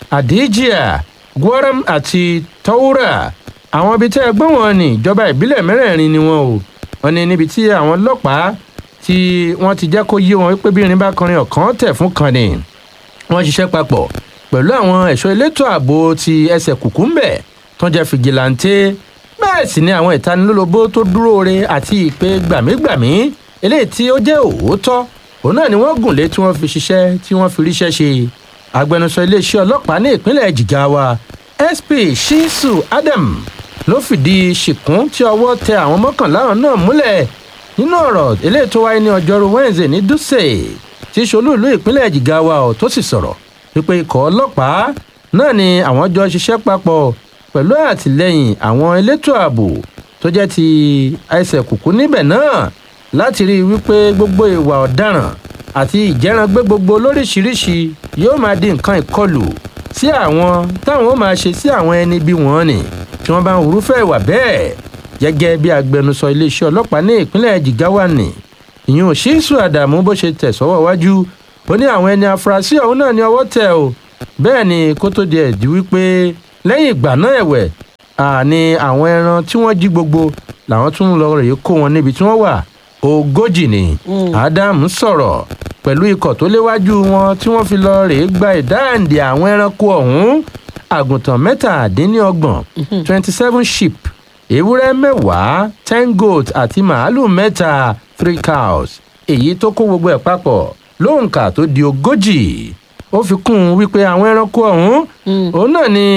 àdíjìà gwaram àti taura àwọn ibi tẹ́ ẹ gbọ́ wọn ní ìjọba ìbílẹ̀ mẹ́rẹ̀ẹ̀rin ni wọn o wọn ni níbi tí àwọn ọlọ́pàá tí wọ́n ti jẹ́ kó yé wọn wípé bí irin bá kọrin ọ̀kan tẹ̀ fún kan ni wọ́n ṣiṣẹ́ papọ̀ pẹ̀lú àwọn ẹ̀ṣọ́ elétò ààbò ti ẹsẹ̀ kùkúmbẹ̀ tó jẹ́ fìgìláńtẹ́ bẹ́ẹ̀ sì ni àwọn ìtanilólobó tó dúró re àti ìpè gbàmígbàmí eléyìí tí ó jẹ́ òótọ́ òun náà ni wọ́n gùn lé tí wọ́n fi ṣiṣẹ́ tí wọ́n fi ríṣẹ́ ṣe agbẹnusọ iléeṣẹ́ ọlọ́pàá ní ìpínlẹ̀ jigawa sp shisu adam ló fìdí ṣìkún tí ọwọ́ tẹ àwọn mọ́kànlá náà múlẹ̀ nínú ọ̀rọ̀ eléyìí tó wáyé ní ọjọ́rú wednesday ní dutse tí ṣolú ìlú ìpínlẹ̀ jigawa ọ̀ tó sì sọ̀rọ̀ wípé ikọ̀ ọlọ́pàá náà ni àwọn jọ ṣiṣẹ́ papọ̀ pẹ̀lú àtìlẹ́yìn àwọn elétò ààbò tó jẹ́ ti ẹsẹ̀ kùkú níbẹ̀ náà láti rí i wípé gbogbo ìwà ọ̀daràn àti ìjẹ́rangbé gbogbo lóríṣiríṣi yóò máa di nǹkan ìkọlù sí àwọn táwọn ó máa ṣe sí àwọn ẹni bí wọ́n ni tí wọ́n bá ń hurúfẹ́ ìwà bẹ́ẹ̀ gẹ́gẹ́ bí agbẹnusọ iléeṣẹ́ ọlọ́pàá ní ìpínlẹ̀ jigawa ni ìyún ṣíṣù àdàmú bó ṣe tẹ̀ sọ́wọ́ wájú ó ní àwọn ẹni afurasí ọ̀hún náà ní ọwọ́ tẹ̀ o bẹ́ẹ̀ ni kó tó di ẹ̀dí wípé lẹ́yìn ìgbà náà ẹ̀wẹ̀ àní àwọn ẹran tí wọ́n jí gbogbo làwọn tún lọ rèé kó wọn níbi tí wọ́n wà ogójì ni ádámù sọ̀rọ̀ pẹ̀lú ikọ̀ tó léwájú wọn tí wọ́n fi lọ rèé gba ìdáǹdè àwọn ẹranko ọ̀hún àgùntàn mẹ́tàdínlọ́gbọ̀n twenty seven sheep ewúrẹ́ mẹ́wàá ten goat àti màálù mẹ́ta three cows èyí tó kó gbogbo ẹ̀ papọ̀ lóǹkà tó di ogójì ó fi kún un wípé àwọn ẹranko ọ̀hún òun náà ni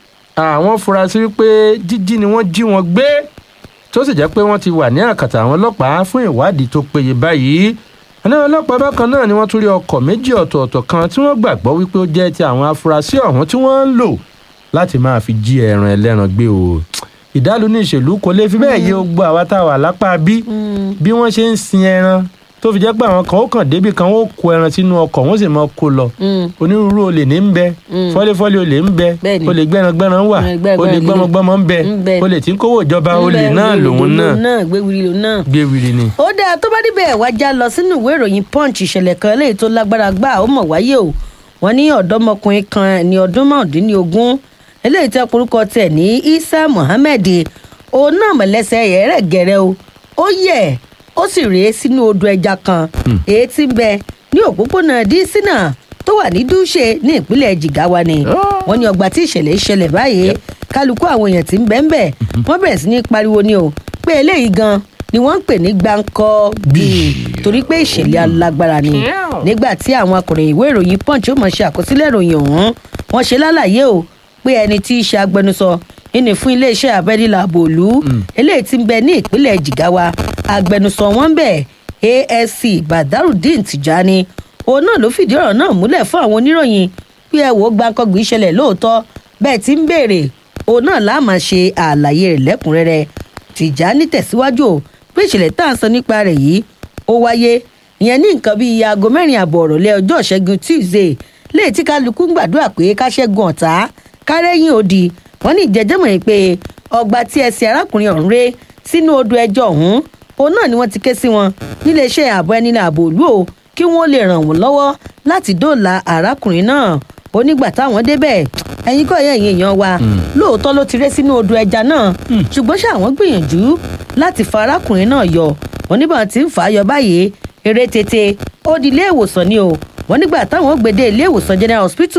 àwọn furasí wípé jíjí ni wọ́n jí wọn gbé tó sì jẹ́ pé wọ́n ti wà ní àkàtà àwọn ọlọ́pàá fún ìwádìí tó péye báyìí àwọn ọlọ́pàá bákan náà ni wọ́n tún rí ọkọ̀ méjì ọ̀tọ̀ọ̀tọ̀ kan tí wọ́n gbàgbọ́ wípé ó jẹ́ ti àwọn afurasí ọ̀hún tí wọ́n ń lò láti máa fi jí ẹran ẹlẹ́ran gbé o ìdálù ní ìṣèlú kò lè fi bẹ́ẹ̀ yé gbogbo àwa tá a wà lápá bí bí wọ́n ṣe ń sin ẹran tó fi jẹ́ pé àwọn kan ó kàn débi kan ó kó ẹran sínú ọkọ̀ wọ́n sì máa kó lọ onírúurú olè ní ń bẹ fọ́léfọ́lé olè ń bẹ olè gbẹ́rangbẹ́ran wà olè gbọ́mọgbọ́mọ ń bẹ olè tí ń kówó ìjọba olè náà lòun náà gbéwìrì lòun náà. gbéwìrì ni. ó dáa tó bá níbẹ̀ wá já lọ sínú ìwé ìròyìn punch ìṣẹ̀lẹ̀ kan eléyìí tó lágbára gbà ó mọ̀ wáyé o wọ́n ní ọ̀dọ́mọkùnrin kan ní ọdún márùndínlógún eléyìí tẹ́ porúkọ tẹ̀ ní isa muhammed òun náà mọ̀lẹ́sẹ̀ rẹ̀ gẹ̀rẹ́ o ó yẹ̀ ó sì rèé sínú odò ẹja kan èyí tí ń bẹ ní òpópónà dísínà tó wà ní dúṣe ní ìpínlẹ̀ jigawa ni wọ́n ní ọgbà tí ìṣẹ̀lẹ̀ ìṣẹ̀lẹ̀ báyìí kálukú àwọn èèyàn tí ń bẹ́ ń bẹ̀ wọ́n bẹ̀rẹ̀ sí ní pariwo ni o pé eléyìí gan ni wọ́n ń pè ní gbáǹkọ́ bíi torí pé ìṣẹ̀lẹ̀ alágbára ni nígbà tí àwọn akọ̀ròyìn ìwé ìròyìn punch ó mọ̀ ṣe àkọsílẹ̀ ìròyìn ọ̀hún wọ́n ṣe lálàyé o pé ẹni tí í ṣe agbẹnusọ ìní fún iléeṣẹ́ abẹ́nílà bòlú eléyìí tí ń bẹ ní ìpínlẹ̀ jigawa agbẹnusọ wọn bẹ̀ asc badarudeen tijani òun náà ló fìdí ọ̀rọ̀ náà múlẹ̀ fún àwọn oníròyìn pé ẹ wò ó gbàǹkangbì ìṣẹ̀lẹ̀ lóòótọ́ bẹ́ẹ̀ tí ń béèrè òun náà láà máa ṣe àlàyé rẹ̀ lẹ́kùnrẹ́rẹ́ tìjání tẹ̀síwájú o pé ìṣẹ̀lẹ̀ tá à ń sọ nípa rẹ̀ yìí ó wáyé ìyẹn ní nǹkan bíi aago mẹ́rin àbọ̀ ọ̀rọ̀lẹ́ ọjọ́ ìṣẹ́gun tuesday léè tí kálukú ń gbàdúrà pé ká ṣẹ́gun ọ̀tá kárẹ́yìn òdì wọ́n ní ìjẹ́jẹ́mọ̀ yìí pé ọgbà tí ẹsẹ̀ arákùnrin ọ̀hún ré sínú odò ẹjọ́ ọ̀hún òun náà ni wọ́n ti ké sí wọn níléeṣẹ́ ààbò ẹni ní ààbò òlú o kí wọ́n lè ràn wọ́n lọ́wọ́ láti dóòlà arákùnrin náà onígbà táwọn débẹ̀ ẹ̀yin kọ́ ẹ̀yìn èèyàn wa lóòótọ́ ló ti ré sínú odò ẹja náà ṣùgbọ́n ṣé àwọn gbìyànjú láti fa arákùnrin náà yọ wọn nígbà tí ń fà á yọ báyìí eré tètè ó di ilé ìwòsàn ni o wọn nígbà táwọn gbèdé ilé ìwòsàn general hospital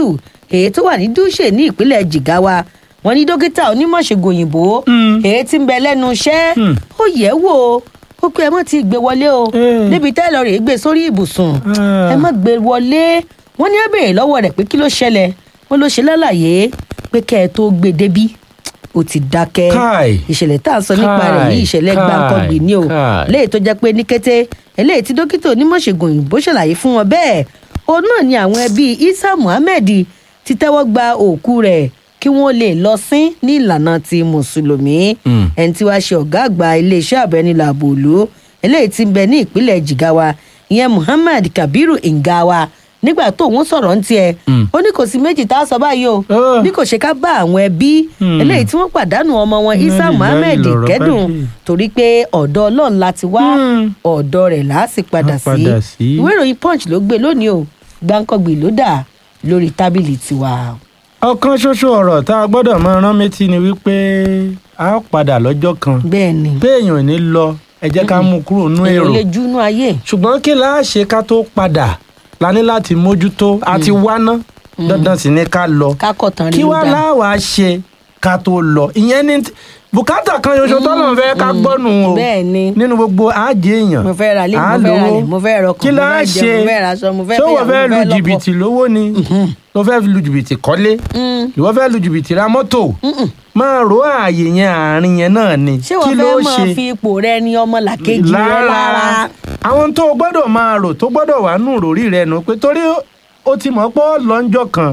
èyí tó wà ní dúṣe ní ìpínlẹ̀ jigawa wọn ní dókítà onímọ̀ṣègùn òyìnbó èyí tí ń bẹ lẹ́nu iṣẹ́ ó yẹ̀ wò ó ó pé ẹ mọ̀ ti gbé wọlé o níbi tẹ́lọ̀ rẹ̀ gbé sórí ibùsùn ẹ mọ̀ gbé wọlé wọ́n ní ẹ béèrè lọ́wọ́ rẹ̀ pé kí ló ṣẹlẹ̀ wọ́n ló ṣe lálàyé pé kẹ́ ẹ tó gbé débí ó ti dákẹ́ Káì. ìṣẹ̀lẹ̀ tá à ń sọ nípa rẹ̀ Káì. yìí ìṣẹ̀lẹ̀ Káì. gbàǹkangbì ni o Káì. léyìí tó jẹ́ pé ní kété eléyìí tí dókítà onímọ̀ṣègùn òyìnbó ṣàlàyé fún wọn bẹ́ẹ̀ òun náà ni àwọn ẹbí isa muhammed ti tẹ́wọ́ gba òkú rẹ̀ kí wọ́n lè lọ sín ní ìlànà ti mùsùlùmí ẹni tí wàá ṣe ọ̀gá àgbà iléeṣẹ́ àbẹ̀nilàbò òlu eléyìí ti ń bẹ ní ìpínlẹ̀ jigawa ìyẹn muhammad kabiru ngawa nígbà tó òun sọ̀rọ̀ ń tiẹ̀ ó ní kò sí méjì tá a sọ báyìí o bí kò ṣe ká bá àwọn ẹbí eléyìí tí wọ́n pàdánù ọmọ wọn isa Lẹ́yìn muhammed lọ̀rọ̀ bá kẹ́dùn dé. torí pé ọ̀dọ̀ ọlọ́run láti wá ọ̀dọ̀ rẹ̀ láàsì padà Á sí padà sí. ìwé ìròyìn punch ló gbé lónìí o gbáǹkọ́gbì ló dà lórí tábìlì tiwa. ọ̀kan ṣoṣo ọ̀rọ̀ tá a gbọ́dọ̀ máa rán méjì ni wípé a ó padà lọ́jọ́ kan bẹ́ẹ̀ni pé èèyàn ò ní lọ ẹ jẹ́ ká mú kúrò nú èrò èèyàn lè júnú ayé. ṣùgbọ́n kí la ṣe ká tó padà la ní láti mójútó àti wáná dandan sì ni ká lọ kákọ̀tàn rí kí ló wá dá. láwàá ṣe ká tó lọ ìyẹn ní bùkátà kan ṣoṣo tọ́lọ̀ fẹ́ ká gbọ́nù o bẹ́ẹ̀ni nínú gbogbo àjẹ èèyàn mo fẹ́ ra lé à mo ń fẹ́ ra lówó. lẹ̀ mo fẹ́ rọkàn kí mo la fẹ́ ṣe jẹun mo fẹ́ ra aṣọ mo fẹ́ ṣé fẹ́yàwó, wọ́n fẹ́ mo lu fẹ́ lọ́kọ. jìbìtì lówó ni ló fẹ́ lu jìbìtì kọ́lé ìwọ fẹ́ lu jìbìtì ra mọ́tò máa ro ààyè yẹn àárín yẹn náà ni ṣé wọ́n fẹ́ máa fi ipò rẹ ní ọmọ làkejì rẹ lára. àwọn tó o gbọ́dọ̀ máa rò tó gbọ́dọ̀ wà nù rórí rẹ nù pé torí ó ti mọ̀ pé ó lọ́njọ́ kan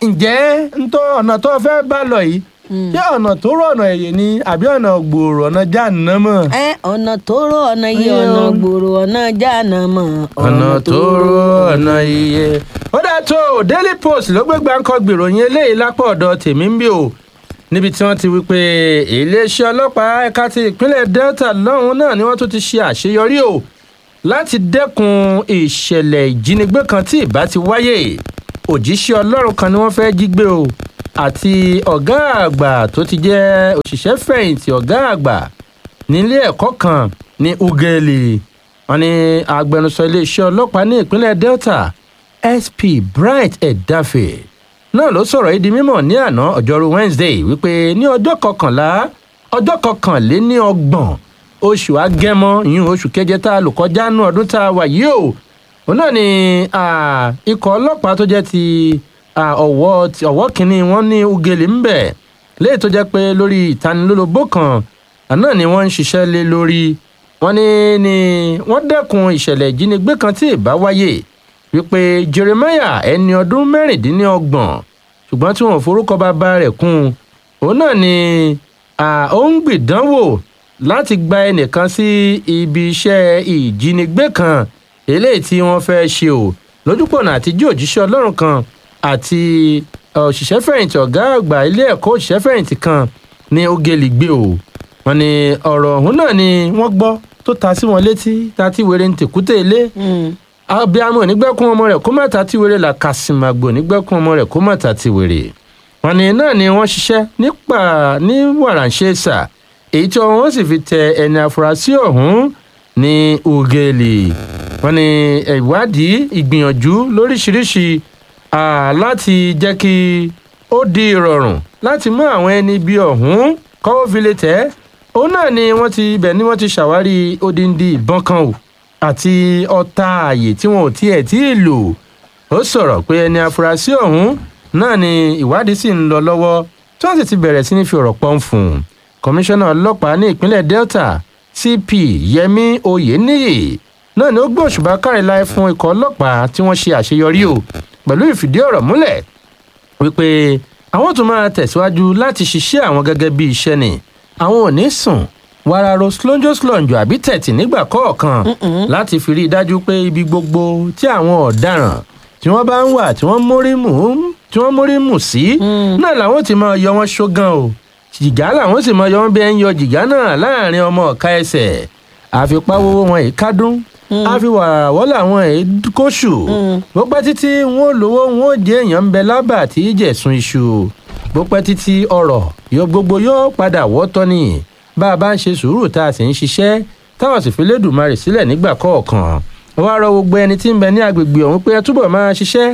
ǹjẹ́ ntọ́ ọ̀nà tó o fẹ́ bá lọ yìí ṣé ọ̀nà tó rọ̀ ọ̀nà ẹ̀yẹ ni àbí ọ̀nà gbòòrò ọ̀nà jáàná mọ̀. ẹ ọ̀nà tó rọ ọ̀nà iye Iye ọ̀nà o. gbòòrò ọ̀nà jáàna mọ̀. ọ̀nà tó rọ̀ ọ̀nà iye. ó dáa tó o daily post ló gbé gbáǹkọ́ gbèròyìn eléyìí lápò ọ̀dọ̀ tèmi ń bí o níbi tí wọ́n ti wí pé iléeṣẹ́ ọlọ́pàá ẹ̀ka ti ìpínlẹ̀ delta lọ́hùn náà ni wọ́n tún ti ṣe àṣeyọrí o láti dẹ́kun ìṣẹ̀lẹ̀ ìjínigbé kan tí ìbá ti wáyé òjíṣẹ́ ọlọ́run kan ni wọ́n fẹ́ jí gbé o àti ọ̀gá àgbà tó ti jẹ́ òṣìṣẹ́ fẹ̀yìntì ọ̀gá àgbà nílé ẹ̀kọ́ kan ní ugeli wọn ní agbẹnusọ iléeṣẹ́ ọlọ́pàá ní ìpínlẹ̀ delta sp bright edafe náà ló sọ̀rọ̀ yìí di mímọ̀ ní àná ọjọ́rú wednesday wípé ní ọjọ́ kọkànlá ọjọ́ kọkànléní ọgbọ̀n oṣù agẹmọ ìyún oṣù keje tá a lò kọjá nú ọdún tá a wà yìí o òun náà ni ah, ikọ̀ ọlọ́pàá tó jẹ́ ti ah, ọ̀wọ́ ti- ọ̀wọ́ kìíní wọn ní ugele ń bẹ̀ léyìí tó jẹ́ pé lórí ìtanilólobó kan àná ni wọ́n ń ṣiṣẹ́ lé lórí wọ́n ní ni wọ́n dẹ́kun ìṣẹ̀lẹ̀ ìjínigbé kan tí ì bá wáyé wípé jeremiah ẹni ọdún mẹ́rìndínlọ́gbọ̀n ṣùgbọ́n tí wọ́n forúkọ bàbá rẹ̀ kún un òun náà ni ah, ó ń gbìdánwò láti gba ẹnìkan sí ibi iṣẹ́ ìjínigbé kan eléyìí tí wọ́n fẹ́ ṣe o lójúpọ̀nà àtijọ́ òjíṣẹ́ ọlọ́run kan àti òṣìṣẹ́ fẹ̀yìntì ọ̀gá àgbà ilé ẹ̀kọ́ òṣìṣẹ́ fẹ̀yìntì kan ní ogeli gbé o wọn ni ọ̀rọ̀ ọ̀hún náà ni wọ́n gbọ́ tó ta sí wọn létí ta tí wèrè ń tèkúté ilé abiamọ nígbẹ́kún ọmọ rẹ̀ kó má ta tí wèrè là kàsìmàgbò nígbẹ́kún ọmọ rẹ̀ kó má ta tí wèrè wọn ni náà ni wọ́n ṣiṣẹ́ nípa ní wàràǹṣeṣà èyí tí wọ́n sì fi tẹ ẹni afurasí ọ̀hún ní ugeli wọn ni ìwádìí ìgbìyànjú lóríṣiríṣi ah, láti jẹ́ kí ó di ìrọ̀rùn láti mú àwọn ẹni bí ọ̀hún kọ́wọ́ fi lè tẹ́ òun náà ni wọ́n ti ibẹ̀ ni wọ́n ti ṣàwárí odindi ìbọn kan o àti ọta ààyè tí wọn ò tiẹ̀ tí ì lò ó sọ̀rọ̀ pé ẹni afurasí ọ̀hún náà ni ìwádìí sì ń lọ lọ́wọ́ tí wọ́n sì ti bẹ̀rẹ̀ sí ní fi ọ̀rọ̀ pọ́n fún un kọmíṣánná ọlọ́pàá ní ìpínlẹ̀ delta cp yẹmi oyeniyi náà ni ó gbé òṣùbà káríláì fún ikọ̀ ọlọ́pàá tí wọ́n ṣe àṣeyọrí o pẹ̀lú ìfìdí ọ̀rọ̀ múlẹ̀ wípé àwọn tó máa tẹ̀síwájú láti ṣiṣẹ́ àwọn gẹ́gẹ́ bí iṣẹ́ ni àwọn ò ní sùn wararo slonjo slonjo àbí tẹ̀tì nígbà kọ̀ọ̀kan láti fi rí i dájú pé ibi gbogbo tí àwọn ọ̀daràn tí wọ́n bá ń wà tí wọ́n mórí mù tí wọ́n mórí mù sí náà làwọn ti máa yọ wọn ṣógan o jìgá làwọn sì máa yọ wọn bí ẹ ń yọ jìgá náà láàrin ọmọ ọ̀ka ẹsẹ̀ àfipáwówó wọn yìí kádùn àfiwàràwọ́ làwọn yìí kóṣù bó pẹ́ títí wọn ò lówó wọn ò jẹ́ èèyàn ń bẹ lábà tí í jẹ̀sùn iṣu bó pẹ́ títí ọ̀rọ̀ yóò gbogbo yóò padà wọ́tọ́ ni bá a bá ń ṣe sùúrù tá a sì ń ṣiṣẹ́ táwọn sì fi lédùmarè sílẹ̀ nígbà kọ̀ọ̀kan wọ́n á rọ gbogbo ẹni tí ń bẹ ní agbègbè ọ̀hún pé ẹ túbọ̀ máa ṣiṣẹ́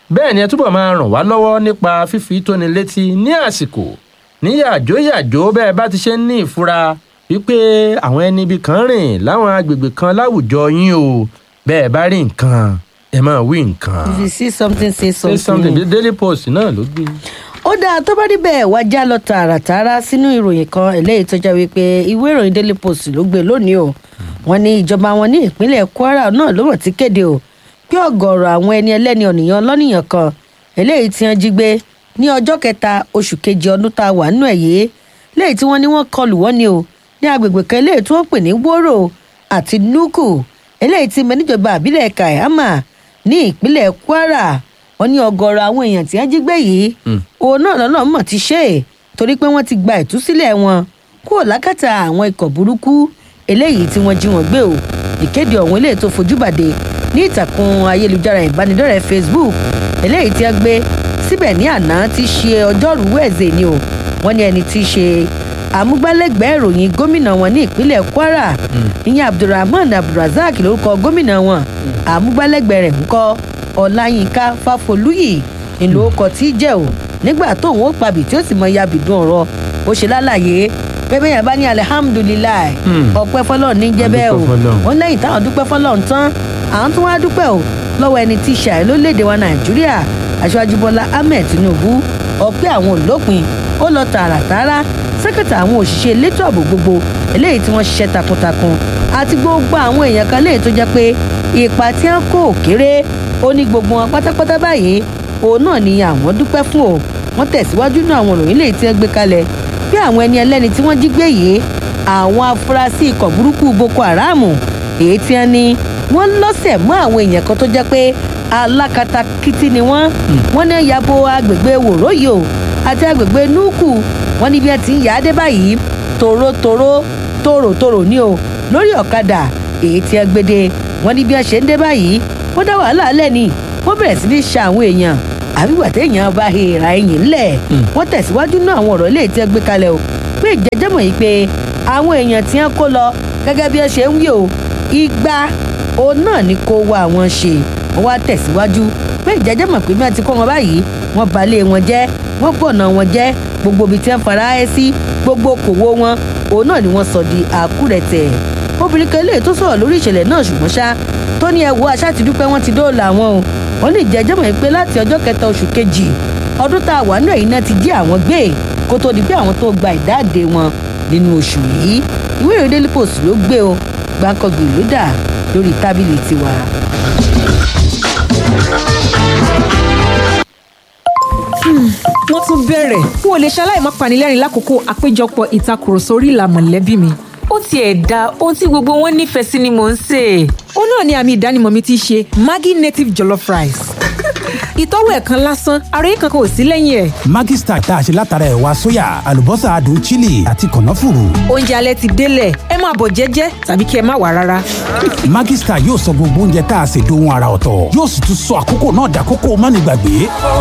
bẹ́ẹ̀ ni ẹ túbọ̀ máa ràn wá lọ́wọ́ nípa fífi tóni létí ní àsìkò ní yàjóyàjó bẹ́ẹ̀ bá ti ṣe ń ní ìfura wípé àwọn ẹni ibi kan rìn láwọn agbègbè kan láwùjọ yín o bẹ́ẹ̀ bá rí nǹkan ẹ máa wí nǹkan. if you see something say say something. something the daily post náà ló gbé. ó dáa tó bá rí bẹ́ẹ̀ wá já lọ tààràtààrà sínú ìròyìn kan eléyìí tó jẹ́ wípé ìwé ìròyìn daily post ló gbé lónìí o wọ́n ní ìjọba wọn ní ìpínlẹ̀ kwara náà ló mọ̀ tí kéde o pé ọ̀gọ̀ọ̀rọ̀ àwọn ẹni ẹlẹ́ni ọ̀nìyàn lọ́nìyàn kan eléyìí tí wọ́n jí gbé ní ọjọ́ kẹta oṣù kejì ọdún tá a wà nínú ẹ̀ yìí léyìí tí wọ́n ní wọ́n kọlù wọ́n ni o ní agbègbè kan eléyìí tí wọ́n pè ní wóró àti nuku eléyìí tí mẹ níjọba àbílẹ̀ kàìhámà ní ìpínlẹ̀ kwara wọ́n ní ọ̀gọ̀ọ̀rọ̀ àwọn èèyàn tí wọ́n jí gbé yìí òun náà lọ́nà mọ̀ ti ṣe é torí pé wọ́n ti gba ìtúsílẹ̀ wọn kúrò lákàtà àwọn ikọ̀ burúkú eléyìí tí wọ́n jí wọn gbé o ìkéde ọ̀hún eléyìí tó fojú bàdé ní ìtàkùn ayélujára ìbánidọ́rẹ̀ẹ́ facebook eléyìí tí wọ́n gbé síbẹ̀ ní àná tí í ṣe ọjọ́rùú wẹ̀ẹ́sẹ̀ ni o wọ́n ní ẹni tí í ṣe amúgbálẹ́gbẹ̀ẹ́ ìròyìn gómìnà wọn ní ìpínlẹ̀ kwara ìyẹn abdulrahman abdulrasaq lórúkọ gómìnà wọn amúgbálẹ́gbẹ̀ẹ́ rẹ̀ ń kọ́ ọláyínká fáfolúyì ìlú ọkọ̀ tí í jẹ́ o nígbà tóun ó pabì tí ó sì mọ ya bìdún ọ̀rọ̀ ó ṣe lálàyé pẹ́pẹ́ yẹn bá ní alihamudulilayi ọpẹ́ fọlọ́ọ̀ ní jẹ́ bẹ́ẹ̀ o Adúpẹ́ f'Ọlọ́run. wọ́n lẹ́yìn táwọn dúpẹ́ fọlọ́ọ̀ tán àwọn tún wá dúpẹ́ o lọ́wọ́ ẹni tí í ṣe àìló léde wa nàìjíríà aṣáájú bọ́lá ahmed tinubu ọpẹ́ àwọn olópin ó lọ tààràtààrà sẹ́kẹ̀tà àwọn òṣìṣẹ́ elétò ààbò gbogbo eléyìí tí wọ́n ṣiṣẹ́ takuntakun àti gbogbo àwọn èèyàn kan léyìí tó jẹ́ pé ipa tí wọ́n kó kéré ó ní gbogbo wọn pátápátá báyìí òun náà ni àwọn dúpẹ́ fún o wọ́n tẹ̀síwájú náà àwọn òròyìn léyìí tí wọ́n gbé kalẹ̀ bí àwọn ẹni ẹlẹ́ni tí wọ́n jí gbé yìí àwọn afurasí ikọ̀ burúkú boko haram èyí tí wọ́n ní wọ́n lọ́sẹ̀ mọ́ àwọn èèyàn kan tó jẹ́ pé alákatakítí ni wọ́n wọ́n ní yabo agbègbè wòróyò àti agbègbè núkù wọ́n ní bí wọ́n ti ń yà á dé báyìí tòrótòró tòrótòró ni o lórí ọ̀kadà èyí tí wọ́n gbéde wọ́n ní bí wọ́n ṣe ń dé báyìí wọ́n dá wàhálà lẹ́ni wọ́n bẹ̀rẹ̀ sí ní ṣa àwọn èèyàn àbígbà téèyàn bá hèèrà ẹ̀yìn ńlẹ̀ wọ́n tẹ̀síwájú náà àwọn ọ̀rọ̀ léè tí wọ́n gbé kalẹ̀ o pé ìjẹ́jẹ́mọ̀ yìí pé àwọn èèyàn tí wọ́n kó lọ gẹ́gẹ́ bí wọ́n ṣe ń wí o igba òun náà ni kó wá wọn ṣe wọ́n wá tẹ̀síwájú pé ìjẹ́jẹ́mọ̀ pé bí wọ́n ti kó wọn báyìí wọ́n balẹ̀ wọn jẹ́ wọ́n bọ̀nà wọn jẹ́ gbogbo ibi tí wọ́n fara ẹ́ sí gbogbo kòwó wọn òun náà ni wọ́n sọ di àkúrẹ̀tẹ̀ obìnrin kan lè tó sọ̀rọ̀ lórí ìṣẹ̀lẹ̀ náà ṣùgbọ́n ṣá tó ní ẹ̀wọ́ aṣá ti dúpẹ́ wọ́n ti dóòlà wọn o wọ́n lè jẹ́jẹ́ mọ̀ pé láti ọjọ́ kẹta oṣù kejì ọdún tá a wà nínú ẹ̀yìn náà ti jí àwọn gbé kó tó di pé àwọn tó gba ìdáǹdè wọn nínú oṣù yìí ìwé ìròyìn daily post ló gbé o gbàǹkangbè ló dà lórí tábìlì tiwa. wọ́n tún bẹ̀rẹ̀ n ò lè ṣaláì má panilẹ́rìn lákòókò àpéjọpọ̀ ìtakùrọ̀sọ orí ìlà mọ̀lẹ́bí mi. ó tiẹ̀ da ohun tí gbogbo wọn nífẹ̀ẹ́ sí ni mò ń sè é. ó náà ni àmì ìdánimọ̀ mi ti ṣe maggi native jollof rice. ìtọ́wò ẹ̀ kan lásán ara yín kankan ò sí lẹ́yìn ẹ̀. Maggi Star tá a ṣe látara ẹ̀wà sóyà àlùbọ́sà adùn chili àti kànáfùrù. oúnjẹ alẹ́ ti délẹ̀ ẹ máa bọ̀ jẹ́jẹ́ tàbí kí ẹ má wà rárá. Maggi Star yóò sọ gbogbo oúnjẹ tá a ṣe dohun ara ọ̀tọ̀ yóò sì tún sọ àkókò náà dàkókò mánigbàgbé.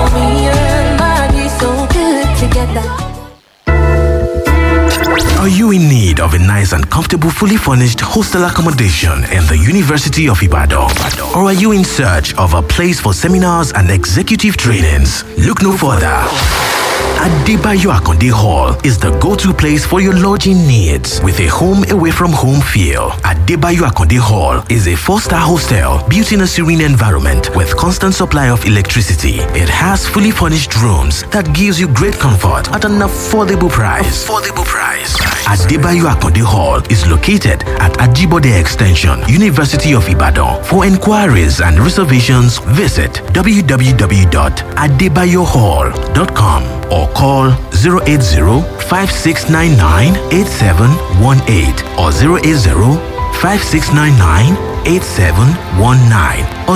Are you in need of a nice and comfortable, fully furnished hostel accommodation in the University of Ibadan? Or are you in search of a place for seminars and executive trainings? Look no further. Adebayo Akonde Hall is the go-to place for your lodging needs with a home away from home feel. Adebayo Akonde Hall is a four-star hostel built in a serene environment with constant supply of electricity. It has fully furnished rooms that gives you great comfort at an affordable price. Affordable price. Adebayo Akonde Hall is located at Ajibode Extension, University of Ibadan. For inquiries and reservations, visit www.adebayohall.com or call 080-5699-8718 or 080-5699-8719 or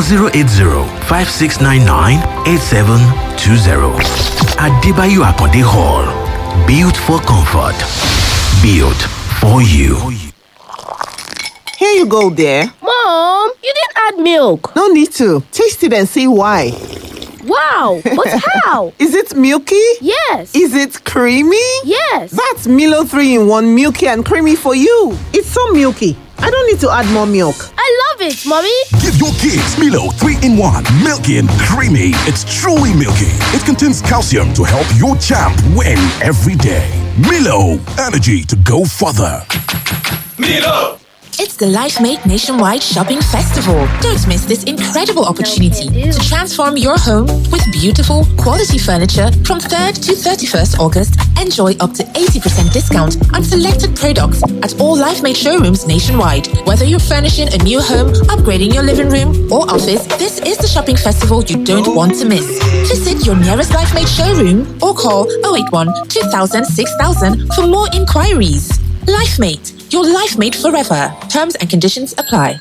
080-5699-8720. Adebayo Akonde Hall. Built for comfort. Built for you. Here you go, dear. Mom, you didn't add milk. No need to. Taste it and see why. Wow, but how? Is it milky? Yes. Is it creamy? Yes. That's Milo 3 in 1 milky and creamy for you. It's so milky. I don't need to add more milk. I love it, Mommy. Give your kids Milo 3 in 1. Milky and creamy. It's truly milky. It contains calcium to help your champ win every day. Milo, energy to go further. Milo! It's the LifeMate Nationwide Shopping Festival. Don't miss this incredible opportunity to transform your home with beautiful, quality furniture from 3rd to 31st August. Enjoy up to 80% discount on selected products at all LifeMate showrooms nationwide. Whether you're furnishing a new home, upgrading your living room, or office, this is the shopping festival you don't want to miss. Visit your nearest LifeMate showroom or call 081 2000 6000 for more inquiries. LifeMate, your life mate forever. Terms and conditions apply.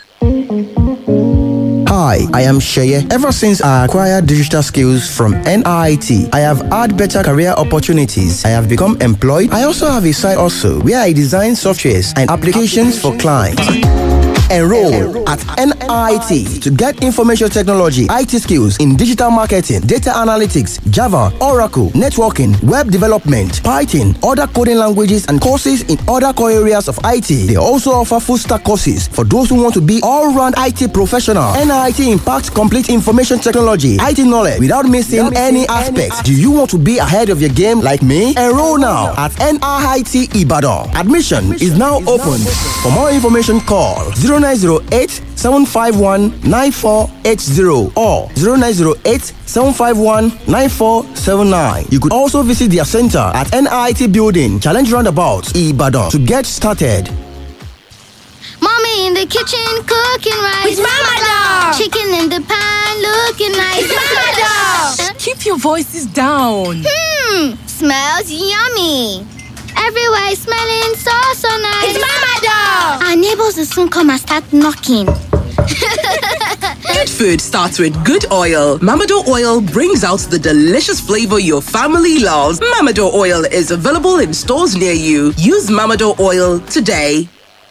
Hi, I am Sheye. Ever since I acquired digital skills from NIT, I have had better career opportunities. I have become employed. I also have a side also where I design softwares and applications for clients. Enroll at NIT to get information technology, IT skills in digital marketing, data analytics, Java, Oracle, networking, web development, Python, other coding languages, and courses in other core areas of IT. They also offer full stack courses for those who want to be all round IT professional. NIT impacts complete information technology, IT knowledge without missing any aspects. Do you want to be ahead of your game like me? Enroll now at NIT Ibadan. Admission is now open. For more information, call 0908 751 9480 or 0908 751 9479. You could also visit their center at NIT Building, Challenge Roundabout, Ibadan to get started. Mommy in the kitchen cooking rice. With Mama Doll. Chicken in the pan looking nice. With Mama Doll. Keep your voices down. Hmm, smells yummy. Everywhere is smelling so so nice. It's Mama Doll. Our neighbors will soon come and start knocking. Good food starts with good oil. Mamado oil brings out the delicious flavor your family loves. Mamado oil is available in stores near you. Use Mamado oil today.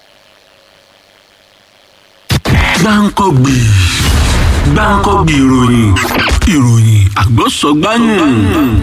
gbáǹkọ́gbì gbáǹkọ́gbì ìròyìn ìròyìn àgbọ̀sọ̀gbáyìn